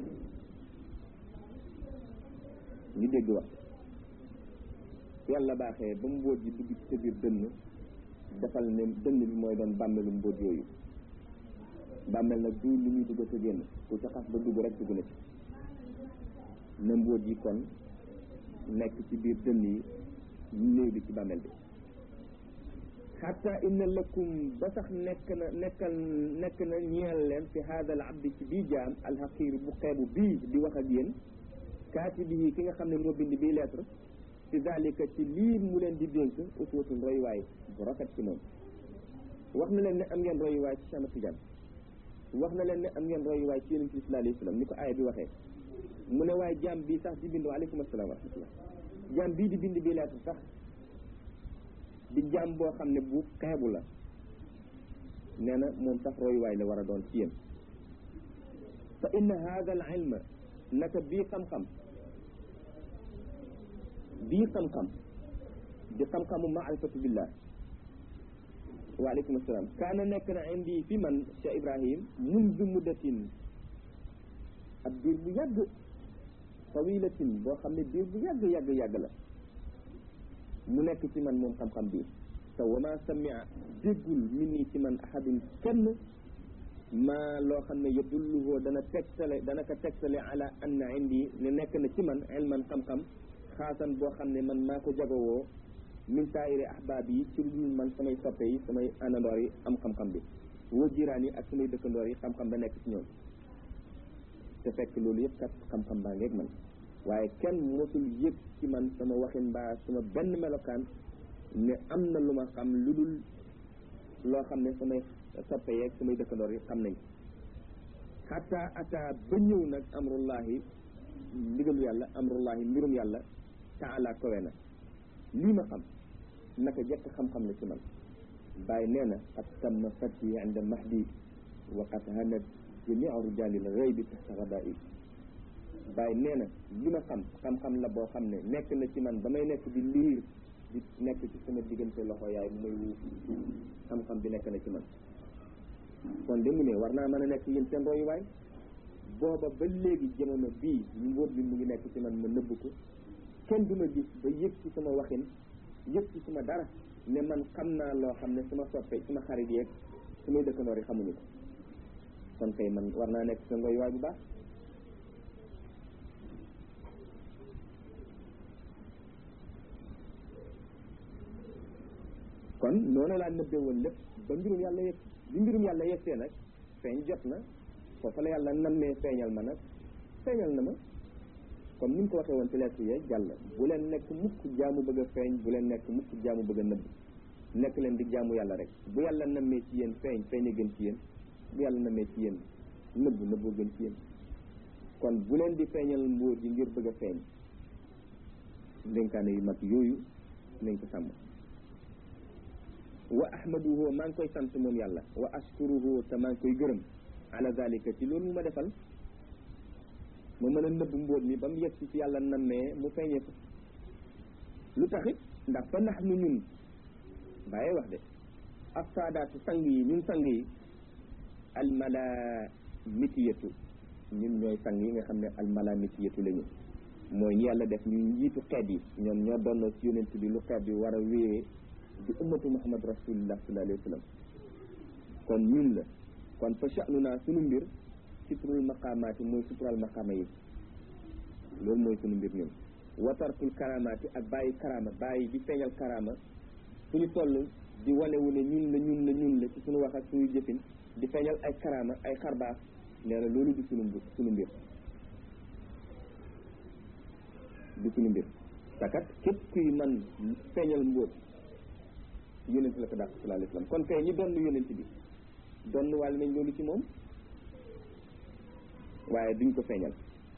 ñu dégg wax yàlla baaxee ba mbóot yi dugg ci sa biir dënn defal ne dënn bi mooy doon bàmmeelu mbóot yooyu bàmmeel nag du lu ñuy dugg sa génn ku ca xas ba dugg rek dugg na ci na mbóot yi kon nekk ci biir dënn yi néew bi ci bàmmeel bi xatta inna lakum ba sax nekk na nekkal nekk na ñeel leen fi hada al abdi ci bii jaam alxaqiir bu xeebu bii di wax ak yéen kaatibihi ki nga xam ne moo bind bii lettre ci zalika ci lii mu leen di dénk uswatun royuwaay bu rafet ci moom wax na leen ne am ngeen royuwaay ci Cheikh Ahmad Tidiane wax na leen ne am ngeen royuwaay ci yonent bi sallallahu alayhi wa sallam ni ko aaya bi waxee mu ne waaye jaam bii sax di bind waaleykum asalaam wa rahmatullah jaam bii di bind bii lettre sax di jaam boo xam ne bu xeebu la nee na moom sax royuwaay la war a doon ci yéen fa inna hada al ilma naka bii xam-xam bii xam-xam di xam-xamu maarifatu billah waaleykum asalaam kaana nekk na indi fi man Cheikh Ibrahim mundu muddatin ab diir bu yàgg tawilatin boo xam ne diir bu yàgg yàgg yàgg la mu nekk ci man moom xam-xam bii te wama samia déggul min nii ci man ahadun kenn maa loo xam ne yadulluhu dana tegtale dana ko tegtale ala anna indi ne nekk na ci man ilman xam-xam xaasan boo xam ne man maa ko jagowoo min saayiri ahbaab yi ci lu dul man samay soppe yi samay àndandoor yi am xam-xam bi woo jiraan yi ak samay dëkkandoor yi xam-xam ba nekk ci ñoom te fekk loolu yëpp kat xam-xam baa ngeeg man waaye kenn mosul yëg ci man sama waxin mbaa sama benn melokaan ne am na lu ma xam lu dul loo xam ne samay soppe yeeg samay dëkkandoor yi xam nañ xataa ataa ba ñëw nag amrullahi ndigalu yàlla amrullahi mbirum yàlla taala kowe na lii ma xam naka jekk xam-xam la ci man bàyyi nee na qad tamma fatti inda mahdi wa qad hanat jamiu rijalil ghaybi tahta ghada'i bàyyi nee na li ma xam xam-xam la boo xam ne nekk na ci man ba may nekk di liir di nekk ci sama diggante loxo yaay muy wuuf xam-xam bi nekk na ci man kon de mu ne war naa mën a nekk yéen seen royuwaay booba ba léegi jamono bii mbóot bi mu ngi nekk ci man ma nëbb ko kenn du ma gis ba yëg ci sama waxin yëg ci sama dara ne man xam naa loo xam ne sama soppe sama xarit yeeg samay dëkkandoor yi xamuñu ko kon kay man war naa nekk seen royuwaay bu baax kon noonu laa nëbbee woon lépp ba mbirum yàlla yegg bi mbirum yàlla yegsee nag feeñ jot na foofu la yàlla nammee feeñal ma nag feeñal na ma comme ni mu ko waxee woon ci lettre yee jàll bu leen nekk mukk jaamu bëgg a feeñ bu leen nekk mukk jaamu bëgg a nëbb nekk leen di jaamu yàlla rek bu yàlla nammee ci yéen feeñ feeñ a gën ci yéen bu yàlla nammee ci yéen nëbb nëbboo gën ci yéen kon bu leen di feeñal mbóot yi ngir bëgg a feeñ ndénkaane yu mag yooyu nañ ko sàmm wa ahmaduhu maa ngi koy sant moom yàlla wa ashkuruhu te maa ngi koy gërëm ala zalika ci loolu mu ma defal ma mën a nëbb mbóot mi ba mu yegg ci yàlla nammee mu feeñee ko lu taxit ndax fa nax nu ñun bàyyee wax de ak saadaatu sang yi ñun sang yi almalamitiyatu ñun ñooy sang yi nga xam ne almalamitiyatu la ñu mooy ñi yàlla def ñu njiitu xeet yi ñoom ñoo doon ci yonent bi lu xeet bi war a wéyee di ummatu muhammad rasulillah sallallahu alayhi wa sallam kon ñun la kon fa sha'nu naa sunu mbir sitrul maqaamaati mooy suturaal maqaama yi loolu mooy sunu mbir ñun watarkul karamaati ak bàyyi karama bàyyi di feeñal karama fu ñu toll di wanewu ne ñun la ñun la ñun la ci suñu wax ak suñu jëfin di feeñal ay karama ay xarbaax nee na loolu di sunu mbir sunu mbir di sunu mbir takat képp kuy man feeñal mbóot yonent la ko dàq sallallahu alayhi wasallam kon kay ñi doon yonent bi doon wàll nañ loolu ci moom waaye duñ ko feeñal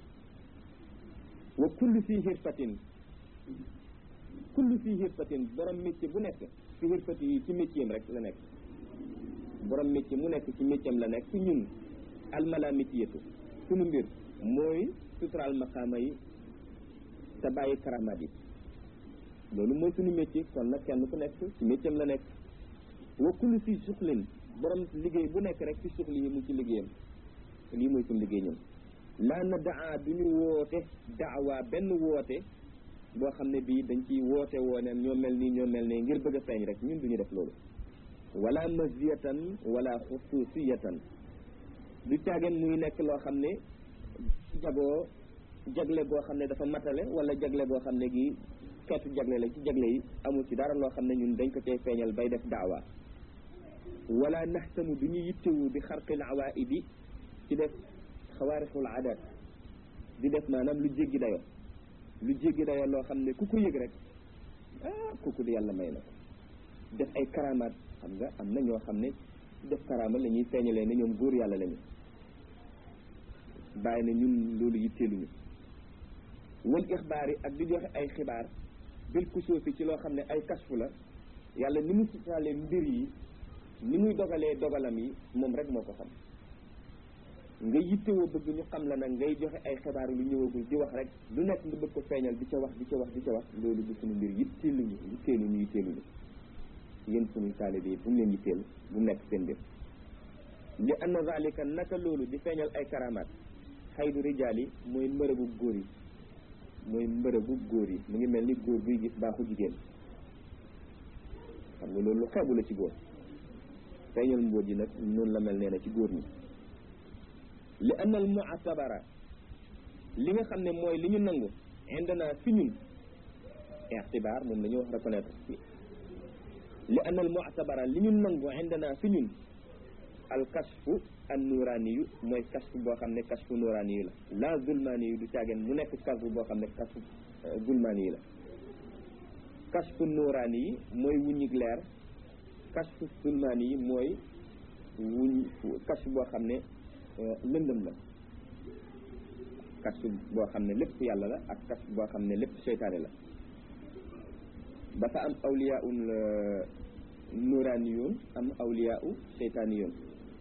wa kullu fii xirfatin kullu fii xirfatin borom métier bu nekk ci xirfati yi ci métier am rek la nekk borom métier mu nekk ci métier am la nekk ci ñun almalamitiyatu sunu mbir mooy suturaal maqaama yi te bàyyi karamaat yi loolu mooy suñu métier kon nag kenn ku nekk ci métier am la nekk wa kullu fii suxlin borom liggéey bu nekk rek ci suxli yi mu ci liggéeyam lii mooy suñu liggéey ñun laa na daa du ñu woote daawa benn woote boo xam ne bii dañ ciy woote wooneen ñoo mel nii ñoo mel ne ngir bëgg a feeñ rek ñun duñu def loolu wala maziyatan wala xususiyatan du caageen muy nekk loo xam ne jagoo jagle boo xam ne dafa matale wala jagle boo xam ne gi xeetu jagle la ci jagle yi amul ci dara loo xam ne ñun dañ ko cay feeñal bay def daawa wala naxtamu du ñu yittewu bi xarqil awaidi ci def xawaarixul adat di def maanaam lu jéggi dayo lu jéggi dayo loo xam ne ku ko yëg rek ah kooku di yàlla may na ko def ay karamaat xam nga am na ñoo xam ne def karama la ñuy feeñalee ne ñoom góor yàlla lañu bàyyi na ñun loolu yitteeluñu wal ixbaar yi ak di joxe ay xibaar bil kusuufi ci loo xam ne ay kasfu la yàlla ni mu sutaalee mbir yi ni muy dogalee dogalam yi moom rek moo ko xam nga yittewoo bëgg ñu xam la nag ngay joxe ay xibaar lu ñëwagul di wax rek lu nekk nga bëgg ko feeñal di ca wax di ca wax di ca wax loolu du suñu mbir yitteeluñu yitteeluñu yitteeluñu yéen suñu taalibe yi bu mu leen yitteel bu mu nekk seen mbir li anna zalika naka loolu di feeñal ay karamaat xaydu rijaal yi mooy mbërëbu góor yi mooy mbërëbu góor yi mu ngi mel ni góor guy gis baaxu jigéen xam nga loolu lu xeebu la ci góor feeñal mbóot yi nag noonu la mel nee na ci góor ñi li anna al mu'tabara li nga xam ne mooy li ñu nangu indana fi ñun ixtibaar moom la ñu wax reconnaître li anna al mu'tabara li ñu nangu indana fi ñun al kashfu an nuraani yu mooy kashfu boo xam ne kashfu nuraani yu la la zulmaani yu du caageen mu nekk kashfu boo xam ne kashfu zulmaani yi la kashfu nuraani yi mooy wuññig leer kashfu zulmaani yi mooy wuñ kashfu boo xam ne lëndëm la kashfu boo xam ne lépp yàlla la ak kashfu boo xam ne lépp seytaane la dafa am awliyaun nuraaniyun am awliyaau seytaaniyun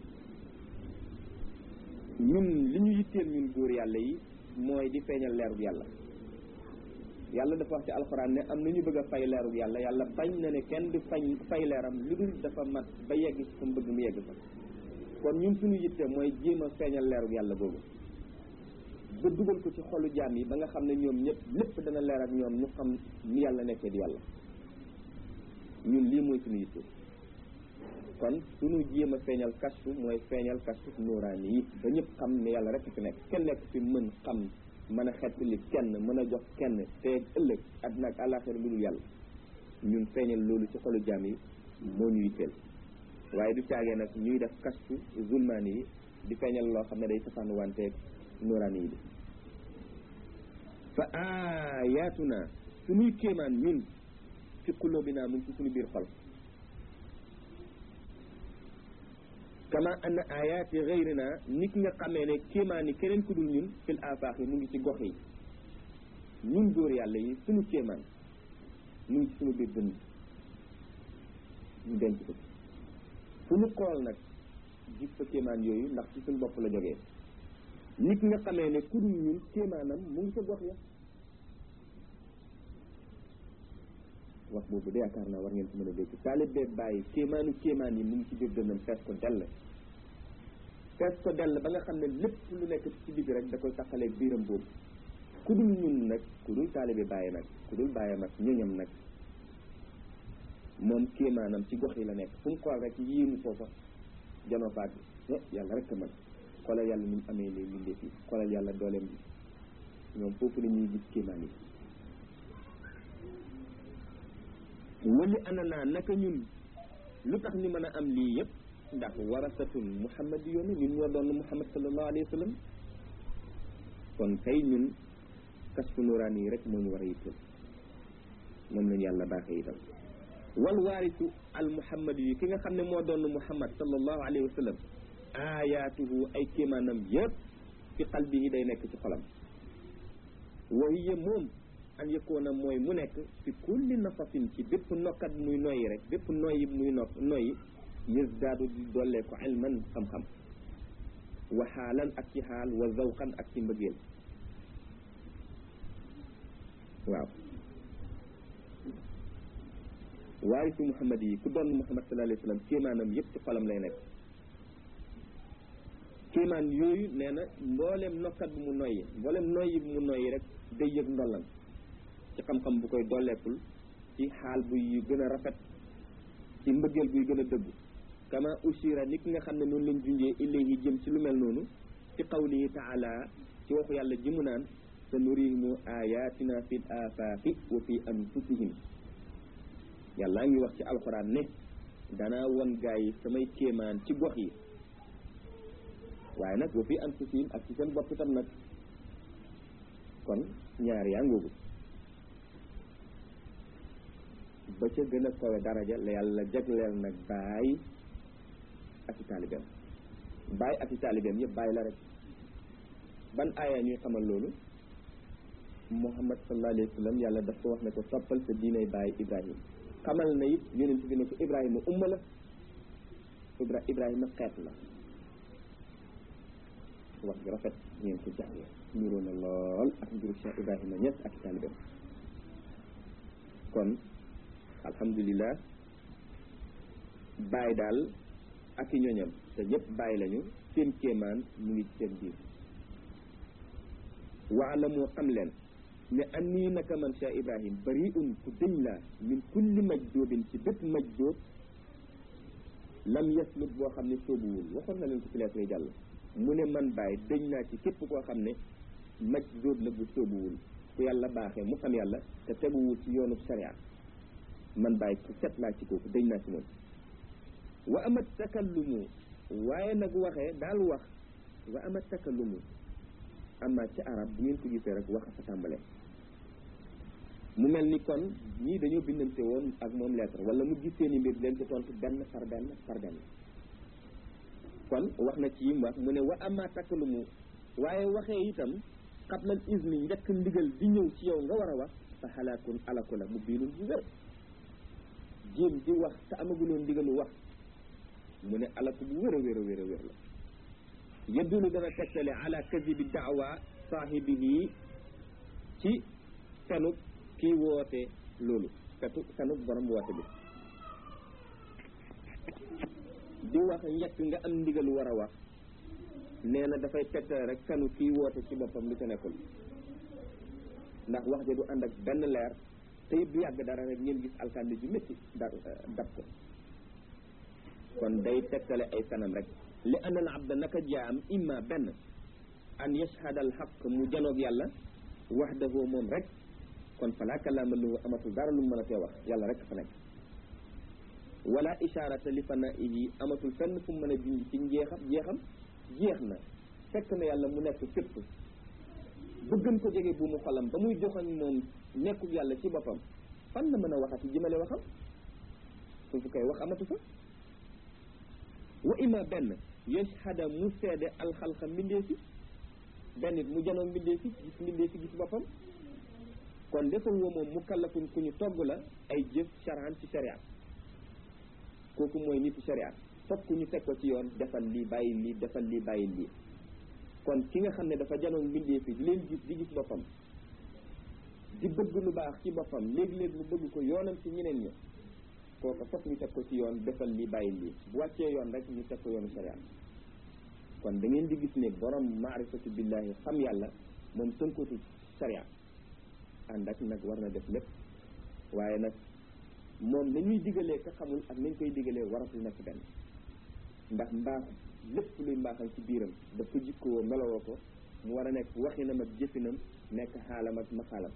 ñun li ñu yitteel ñun góor yàlla yi mooy di feeñal leerug yàlla yàlla dafa wax ci alxuraan ne am na ñu bëgg a fay leerug yàlla yàlla bañ na ne kenn du fañ fay leeram lu dul dafa mat ba yegg ci fa mu bëgg mu yegg fa kon ñun suñu yitte mooy jéem a feeñal leerug yàlla boobu ba dugal ko ci xolu jaam yi ba nga xam ne ñoom ñëpp lépp dana leer ak ñoom ñu xam ni yàlla nekkee di yàlla ñun lii mooy suñu yitte kon suñu jéem a feeñal kashfu mooy feeñal kashfu nuuraani yi ba ñëpp xam ne yàlla rek fi nekk kenn nekk fi mën xam mën a xettali kenn mën a jox kenn te ëllëg àddina ak àllaaxira lu dul yàlla ñun feeñal loolu ci xolu jaam yi moo ñu yitteel waaye du caagee nag ñuy def kashfu zulmaani yi di feeñal loo xam ne day safaan wanteeg nuuraani yi bi fa aayatuna suñuy kéemaan ñun fi qulubina mu ngi ci suñu biir xol kama anna ayaati gayrina nit nga xamee ne kéemaan yi keneen ku dul ñun fil afaax yi mu ngi ci gox yi ñun góor yàlla yi suñu kéemaan mu ngi ci suñu biir dënn ñu denc ko fu ñu xool nag gis fa kéemaan yooyu ndax ci suñu bopp la jógee nit nga xamee ne ku dul ñun kéemaanam mu ngi sa gox ya wax boobu de yaakaar naa war ngeen ko mën a dégg taalib bee bàyyi kéemaanu kéemaan yi mu ngi ci biir dënnam fees ko dell fees ko dell ba nga xam ne lépp lu nekk ci biir rek da koy taxalee biiram boobu ku dul ñun nag ku dul taalibe bàyyi nag ku dul bàyyi nag ñoñam nag moom kéemaanam ci gox yi la nekk fu mu xool rek yéemu foofa janoo faat bi yàlla rek a mën xoolal yàlla ni mu amee les mbindeef yi xoolal yàlla dooleem bi ñoom foofu la ñuy gis kéemaan yi wali anana naka ñun lu tax ñu mën a am lii yëpp ndax warasatul muhammad yoon ñun ñoo doon muhammad sallallahu alayhi wa sallam kon kay ñun kasfu nuraan yi rek moo ñu war a yitteel moom lañu yàlla baaxee itam wal waarisu al muhammad yi ki nga xam ne moo doon muhammad sallallahu alayhi wa sallam ayaatuhu ay kéemaanam yëpp fi qalbihi day nekk ci xolam wa hiya moom an yëkkoona mooy mu nekk fi kulli nafasin ci bépp nokkat muy noyyi rek bépp noyyi muy no noyyi yësdaadu di dollee ko ilman xam-xam wa xaalan ak ci xaal wa zawqan ak ci mbëggeel waaw waarisu muhammad yi ku doon muhammad sallallahu alayhi wa sallam kéemaanam yëpp ci xolam lay nekk kéemaan yooyu nee na mboolem nokkat bu mu noyyi mboolem noyyi bu mu noyyi rek day yëg ndollan ci xam-xam bu koy dolleekul ci xaal buy gën a rafet ci mbëggeel buy gën a dëggu kama usira nit ki nga xam ne noonu lañ junjee ilayhi jëm ci lu mel noonu ci qawlihi taala ci waxu yàlla ji mu naan sa nurihimu ayatina fi l afaaqi wa fi anfusihim yàlla ngi wax ci alxuraan ne danaa won gaa yi samay kéemaan ci gox yi waaye nag wa fi anfusihim ak ci seen bopp itam nag kon ñaar yaa ngoogu ba ca gën a kawe daraja la yàlla jagleel nag baay ak i taalibeem baay ak i taalibeem yëpp baay la rek ban aaya ñuy xamal loolu muhammad sallallahu alayhi wa sallam yàlla daf ko wax ne ko toppal sa diinay baay ibrahim xamal na it yonent bi ne ko ibrahima umma la ibra ibrahima xeet la wax gi rafet ngeen ko jàngee niroo na lool ak mbiru Cheikh Ibrahima Niass ak i taalibeem kon alhamdulilah bàyyi daal ak i ñoñam te ñëpp bàyyi lañu seen kéemaan mu ngi seen biir waala moo xam leen ne annii naka man Cheikh Ibrahim bariun ku dëñ laa min kulli majdoobin ci bépp majdoob lam yaslut boo xam ne sóobuwul waxoon na leen ko ci lettre jàll mu ne man bàyyi dëñ naa ci képp koo xam ne majdoob la bu sóobuwul ku yàlla baaxee mu xam yàlla te teguwul ci yoonu sharia man bàyyi ku set laa ci kooku dëñ naa ci moom wa amat takallumu waaye nag waxee daal wax wa amat takallumu amma ci arab bu ngeen ko gisee rek wax fa tàmbalee mu mel ni kon ñii dañoo bindante woon ak moom lettre wala mu gis seeni mbir leen ci tontu benn par benn par benn kon wax na ci yim wax mu ne wa amma takallumu waaye waxee itam xablal ismi njëkk ndigal di ñëw ci yow nga war a wax fa xalaakun alaku la mu biinul bu wér jéem di wax te amaguloon ndigalu wax mu ne alaku bu wér a wér a wér a wér la yëddulu dana tegtale ala kadibi daawa saahibihi ci fenuk kii woote loolu fetu fenuk borom woote bi di wax njëkk nga am ndigalu war a wax nee na dafay tegtale rek fenu kii woote ci boppam lu ca nekkul ndax wax ja du ànd ak benn leer te it du yàgg dara rek ngeen gis alkandi ju métti da dab ko kon day tegtale ay fenam rek li anal abda naka jaam imma benn an yashhada al xaq mu janoog yàlla waxdahu moom rek kon fala kalaama lahu amatul dara lu mu mën a tee wax yàlla rek fa nekk wala isharata li fanaihi amatul fenn fu mu mën a junj ci njeexam jeexam jeex na fekk na yàlla mu nekk fépp bëggan ko jege bu mu xolam ba muy joxañ moom nekkul yàlla ci boppam fan la mën a waxati jëmale waxam foofu koy wax amatu fa wa ima benn yashhada mu seede alxalqa mbindee fi benn it mu janoo mbindee fi gis mbindee fi gis boppam kon defal woo moom mu kallafun ku ñu togg la ay jëf charan ci sharia kooku mooy nitu sharia fokk ñu teg ko ci yoon defal lii bàyyi lii defal lii bàyyi lii kon ki nga xam ne dafa janoo mbindee fi di leen gis di gis boppam di bëgg lu baax ci boppam léegi-léegi mu bëgg ko yoonam ci ñeneen ñi kooka fokk ñu teg ko ci yoon defal lii bàyyi lii bu wàccee yoon rek ñu teg ko yoonu sharia kon da ngeen di gis ne borom maarifatu billahi xam yàlla moom tënkatu sharia ànd ak nag war na def lépp waaye nag moom nañuy digalee ka xamul ak nañ koy digalee waratul nekk benn ndax mbaax lépp luy mbaaxal ci biiram daf ko jikkoo melowoo ko mu war a nekk waxinam ak jëfinam nekk xaalam ak maxaalam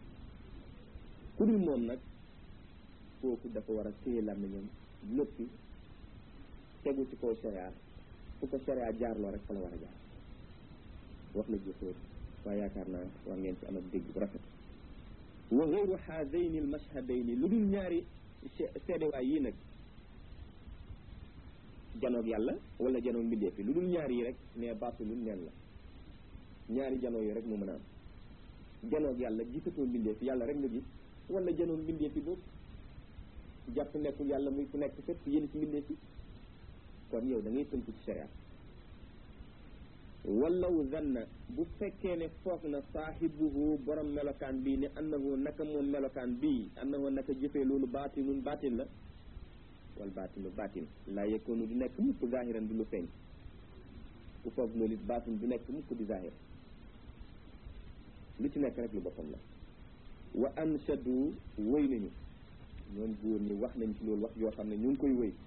ku dul moom nag kooku dafa war a téye làmmiñam noppi tegu ci kaw sharia fu ko sharia jaarloo rek fa la war a jaar wax la jëfóor waaye yaakaar naa war ngeen ci am ak dégg bu rafet wa gayru haadayni almashhadayni lu dul ñaari seedewaay yii nag janoog yàlla wala janoog mbindee fi lu dul ñaari yi rek ne baatilun neen la ñaari janoo yi rek mu mën a am janoog yàlla gisatoo mbindee fi yàlla rek nga gis wala janoog mbindee fi boobu jàpp nekkul yàlla muy ku nekk fépp yéen ci mbindee fi kon yow da ngay tënku ci sharia wallaw zanna bu fekkee ne foog na saahibuhu borom melokaan bii ne annahu naka moom melokaan bii annahu naka jëfee loolu baatinun baatin la wal baatinu baatin laa yekkoonu du nekk mukk zahiran di lu feeñ ku foog loolu it baatin du nekk mukk di zahir lu ci nekk rek lu boppam la wa anshadu wëy nañu ñoom góor ñi wax nañ ci loolu wax yoo xam ne ñu ngi koy wëy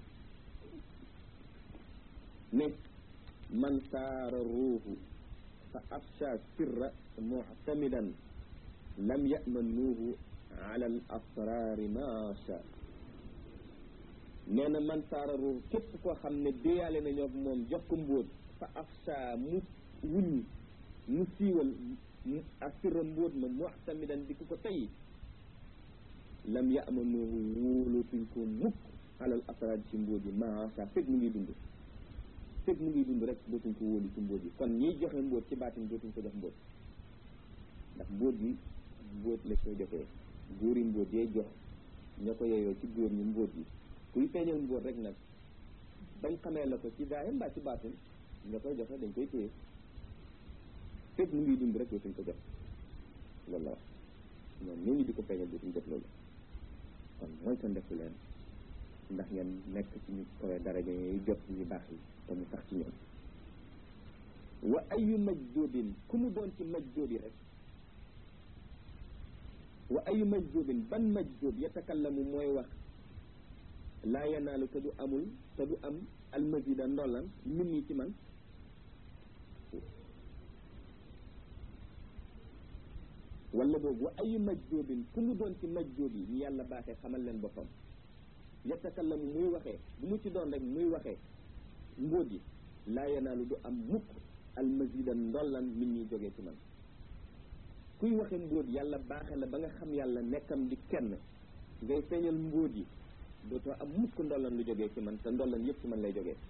ne man saara ruuhu fa afsha sirra muctamidan lam yamanuuhu ala al asraari maasha nee na man saara ruuhu képp koo xam ne déyaale nañoo ak moom jox ko mbóot fa afsha mu wuññi mu siiwal a sirra mbóot ma muctamidan di ku ko tey lam yamanuuhu wóolootuñ ko mukk ala al asraari ci mbóot yi maasha fekk mu ngi dund fekk mu ngi dund rek dootuñ ko wóolu ci mbóot yi kon ñiy joxe mbóot ci baatin dootuñ ko jox mbóot ndax mbóot yi mbóot la koy joxee góor yi mbóot yee jox ña ko yeyoo ci góor ñi mbóot yi kuy feeñal mbóot rek nag bañ xamee la ko ci zaahir mbaa ci baatin nga koy joxe dañ koy téye fekk mu ngi dund rek dootuñ ko jox loolu la wax ñoom ñooñu di ko feeñal dootuñ jox loolu kon mooy sa ndefu leen ndax ngeen nekk ci ñu koy daraja yi jot ñu baax yi te mu sax ci ñoom wa ayu majdubin ku mu doon ci majdubi rek wa ayu majjubin ban majjub yatakallamu mooy wax laa yanaalu te du amul te du am almasida ndollan min nii ci man wala boobu wa ayu majjubin ku mu doon ci majjub yi ñu yàlla baaxee xamal leen boppam yatakallamu muy waxee bu mu ci doon rek muy waxee mbóot yi laa yanaalu du am mukk almasida ndollan min ñuy jógee ci man kuy waxe mbóot yàlla baaxe la ba nga xam yàlla nekkam di kenn ngay feeñal mbóot yi dootoo am mukk ndollan lu jógee ci man te ndollan yëpp ci man lay jógee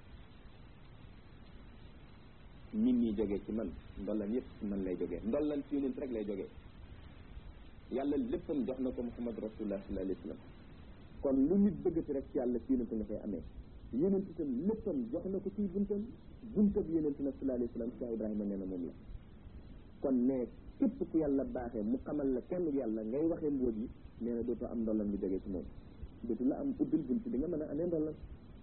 nit ñi jógee ci man ndollan yëpp ci man lay jógee ndollan ci yonent rek lay jógee yàlla léppam jox na ko muhammad rasulullah sallallahu alayhi wa sallam kon lu nit bëggati rek ci yàlla ci yonent nga koy amee yonent itam léppam jox na ko ci buntam buntab yonent nag sallallahu alayhi wa sallam Cheikh Ibrahima nee na moom la kon ne képp ku yàlla baaxee mu xamal la kenn yàlla ngay waxee mbóot yi nee na dootoo am ndollan lu jógee ci moom dootu la am ubbil bunt di nga mën a amee ndollan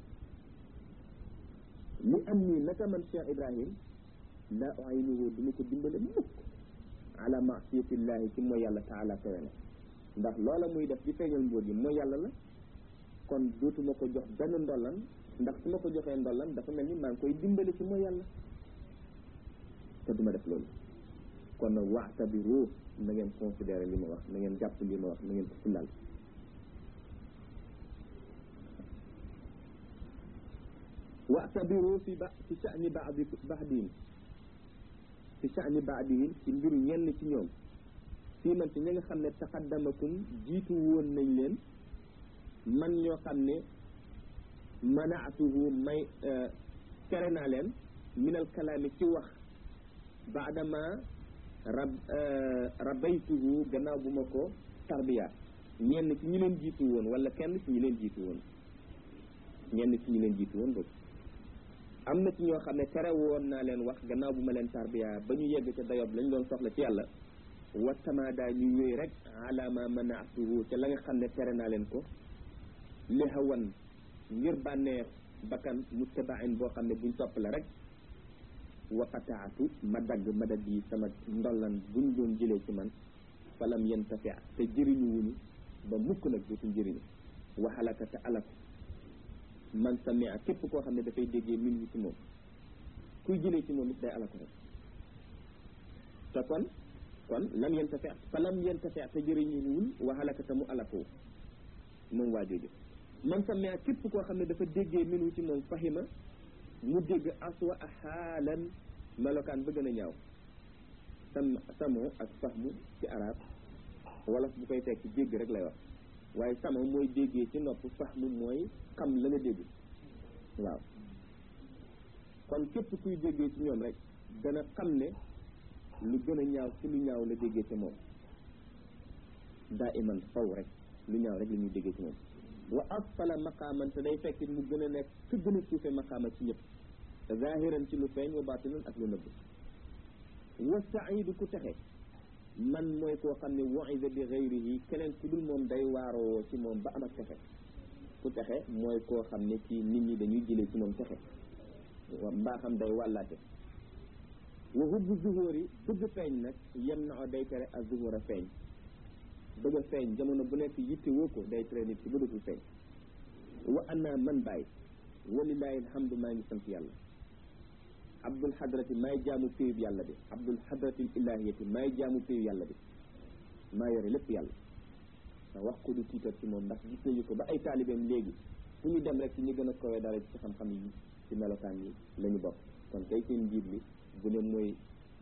li am nii naka man Cheikh Ibrahim laa uaynuhu du ma ko dimbale mukk ala maasiyatillahi ci mooy yàlla taala tere na ndax loola muy def di feeñal mbóot yi mooy yàlla la kon dootuma ko jox benn ndollan ndax su ma ko joxee ndollan dafa mel ni maa ngi koy dimbale ci mooy yàlla te duma def loolu kon nag waxtabiru na ngeen considéré li ma wax na ngeen jàpp li ma wax na ngeen ko fullal waxtabiru fi ba fi sha'ni ba'di ba'dihim fi sha'ni ba'dihim ci mbiru ñenn ci ñoom fii man ci ñi nga xam ne taqaddamakum jiitu woon nañ leen man ñoo xam ne manaatuhu may tere naa leen minal kalaami ci wax baadama rab rabaytuhu gannaaw bu ma ko tarbiya ñenn ci ñi leen jiitu woon wala kenn ci ñi leen jiitu woon ñenn ci ñi leen jiitu woon boobu am na ci ñoo xam ne tere woon naa leen wax gannaaw bu ma leen tarbiya ba ñu yegg ca dayob lañ doon soxla ci yàlla watamaada ñu wéy rek alama manaatuhu ca la nga xam ne tere naa leen ko li hawan ngir bànneex bakkan muttabain boo xam ne buñ topp la rek waqataatu ma dagg madad yi sama ndollan buñ doon jëlee ci man falam yantafi te jëriñu wuñu ba mukk nag dootuñ jëriñu waxalaka te alaku man samia képp koo xam ne dafay déggee min wi ci moom kuy jëlee ci moom it day alaku rek te kon kon lam yantafi falam yantafi te jëriñu wul waxalaka te mu alaku moom waa jooju man samia képp koo xam ne dafa déggee min wi ci moom fahima mu dégg aswa a xaalan melokaan ba gën a ñaaw sam samo ak fahmu ci arab wolof bu koy tekki dégg rek lay wax waaye samo mooy déggee ci nopp fahmu mooy xam la nga dégg waaw kon képp kuy déggee ci ñoom rek dana xam ne lu gën a ñaaw ci lu ñaaw la déggee ci moom daa iman faw rek lu ñaaw rek la ñuy déggee ci moom wa asfala maqaaman te day fekk mu gën a nekk ku gën a suufe maqaama ci ñëpp zahiran ci lu feeñ wa batinan ak lu nëbb wa saidu ku texe man mooy koo xam ne waida bi gayrihi keneen ku dul moom day waaroo ci moom ba am ak texe ku texe mooy koo xam ne ci nit ñi dañuy jëlee ci moom texe mbaa xam day wàllaate wa hubbu zuhóori bëgg feeñ nag yem na o day tere ak zuhóor a feeñ bëgg a feeñ jamono bu nekk yitte woo ko day tere nit ci bëggatul feeñ wa ana man bàyyi walilahi alhamdu maa ngi sant yàlla abdul hadrati maay jaamu péyub yàlla bi abdul hadratil ilahiyati maay jaamu péyub yàlla bi maa yore lépp yàlla ndax wax ko du tiitar ci moom ndax gis nañu ko ba ay taalibeem léegi fu ñu dem rek ci ñi gën a kowee dara ci xam-xam yi ci melokaan yi la ñu bokk kon kay seen njiit li bu ne mooy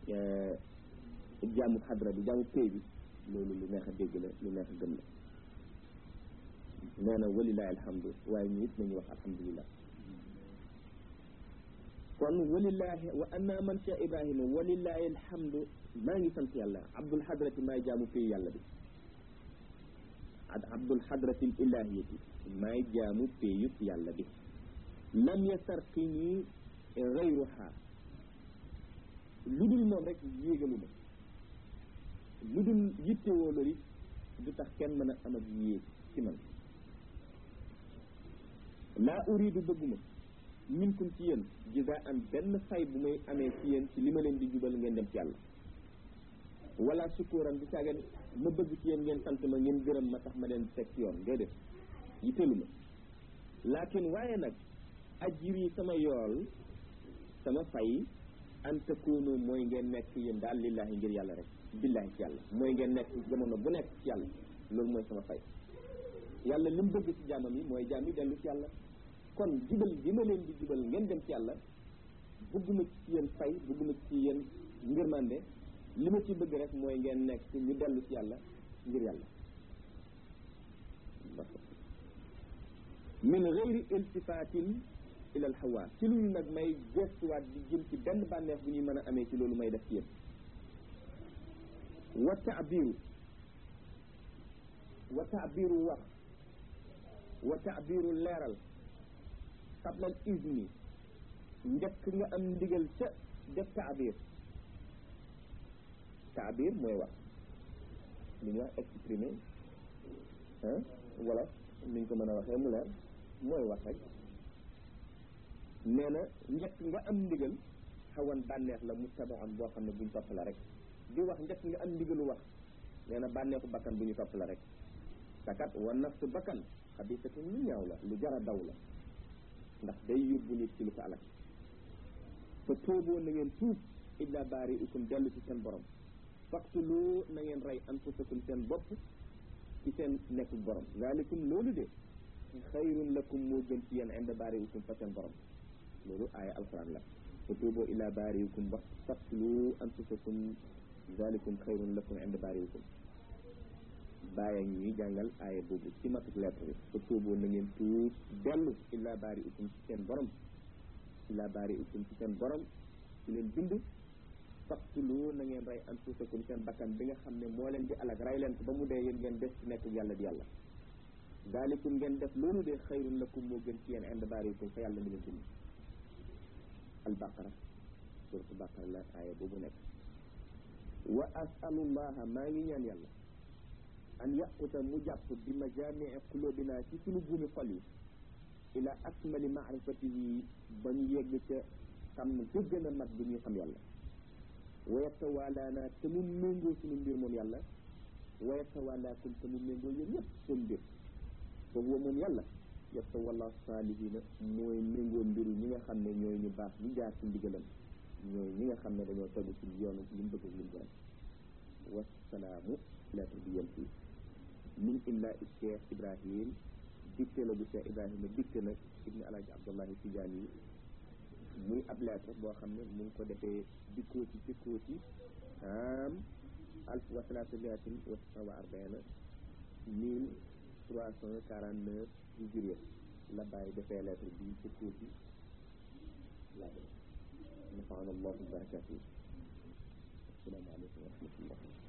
jaamu xadra bi jaamu péy bi loolu lu neex a dégg la lu neex a gëm la nee na walilahi alhamdu waaye ñu it nañu wax alhamdulillah kon walillahi wa anna man cheikh ibrahima walillahi alhamdu maa ngi sant yàlla abdul hadrati maay jaamu péy yàlla bi abdul hadrati ilahiyati maay jaamu péyub yàlla bi lam yasarqini gayruha lu dul moom rek yéegalu ma lu dul yittewoo loolu it du tax kenn mën a am ak yéeg ci man laa uridu bëgguma minkum ci yéen jisa an benn fay bu may amee ci yéen ci li ma leen di jubal ngeen dem ci yàlla wala sukkuran di caageen ma bëgg ci yéen ngeen sant ma ngeen gërëm ma tax ma leen teg ci yoon déedéet yitteelu ma laakin waaye nag ajiri sama yool sama fay an takunu mooy ngeen nekk yéen daal lillahi ngir yàlla rek billahi ci yàlla mooy ngeen nekk jamono bu nekk ci yàlla loolu mooy sama fay yàlla li mu bëgg ci jaamam yi mooy jaam yi dellu ci yàlla kon jubal bi ma leen di jubal ngeen dem ci yàlla bëgguma ci yéen fay bëgguma ci yéen ngërmande li ma ci bëgg rek mooy ngeen nekk ñu dellu ci yàlla ngir yàlla min gayri iltifatin ila al hawa ci luñu nag may gestuwaat di jëm ci benn bànneex bu ñuy mën a amee ci loolu may def ci yéen wa taabiru wa taabiru wax wa taabiru leeral qabla al izni njëkk nga am ndigal ca def taabir taabir mooy wax li ñuy wax exprimer ah wala ni ñu ko mën a waxee mu leer mooy wax rek nee na njëkk nga am ndigal xawan bànneex la muttabaam boo xam ne buñ topp la rek di wax njëkk nga am ndigalu wax nee na bànneexu bakkan bu ñu topp la rek takat wa nafsu bakkan xabisatu lu ñaaw la lu jara daw la ndax day yóbbu nit ci lu ko alak fa tuuboo na ngeen tuub illa baari ukum dellu ci seen borom faqtulu na ngeen rey anfusakum seen bopp ci seen nekkul borom zalikum loolu de xayrun lakum moo gën ci yéen inda baari ukum fa seen borom loolu aaya alquran la fa tuuboo illa baari ukum wax faqtulu anfusakum zalikum xayrun lakum inda baari ukum bàyyi ñuy jàngal aaya boobu ci matuk lettre bi fa tuuboo na ngeen tuub dellu illa baari ukum ci seen borom illa baari ukum ci seen borom ci leen bind faqtulu na ngeen rey anfusakum seen bakkan bi nga xam ne moo leen di alag rey leen ko ba mu dee yéen ngeen des ci nekk yàlla di yàlla daalikum ngeen def loolu de xayrun lakum moo gën ci yéen ind baarikum fa yàlla mi leen bind albaqara suratu baqara la aaya boobu nekk wa asalullaha maa ngi ñaan yàlla an yaquta mu jàpp bi majamii qulubina ci sunu buumi xol yi ila akmali maarifatihi ba ñu yegg ca xam ga gën a mat bi ñuy xam yàlla wa yatawalaana te mu méngoo suñu mbir moom yàlla wa yatawalaakum te mu méngoo yéen ñëpp seen mbir fa huwa moom yàlla yatawalla saalihina mooy méngoo mbiru ñi nga xam ne ñooy ñu baax ñu jaar ci ndigalam ñooy ñi nga xam ne dañoo tegu ci yoonu li mu bëgg li mu gërëm wasalaamu lettre bi yem fii min illa cheikh ibrahim dicté la bu cheikh ibrahima dicté nag ibni alaaji abdullahi tijaani yi muy ab lettre boo xam ne mu ngi ko defee dikkooti dikkooti am alf wa salaasamiatin wa tisa wa arbaina mille trois cent quarante neuf hijriya la bàyyi defee lettre bi dikkooti laa nafaana allahu barakatuhu assalaamu aleykum wa rahmatullah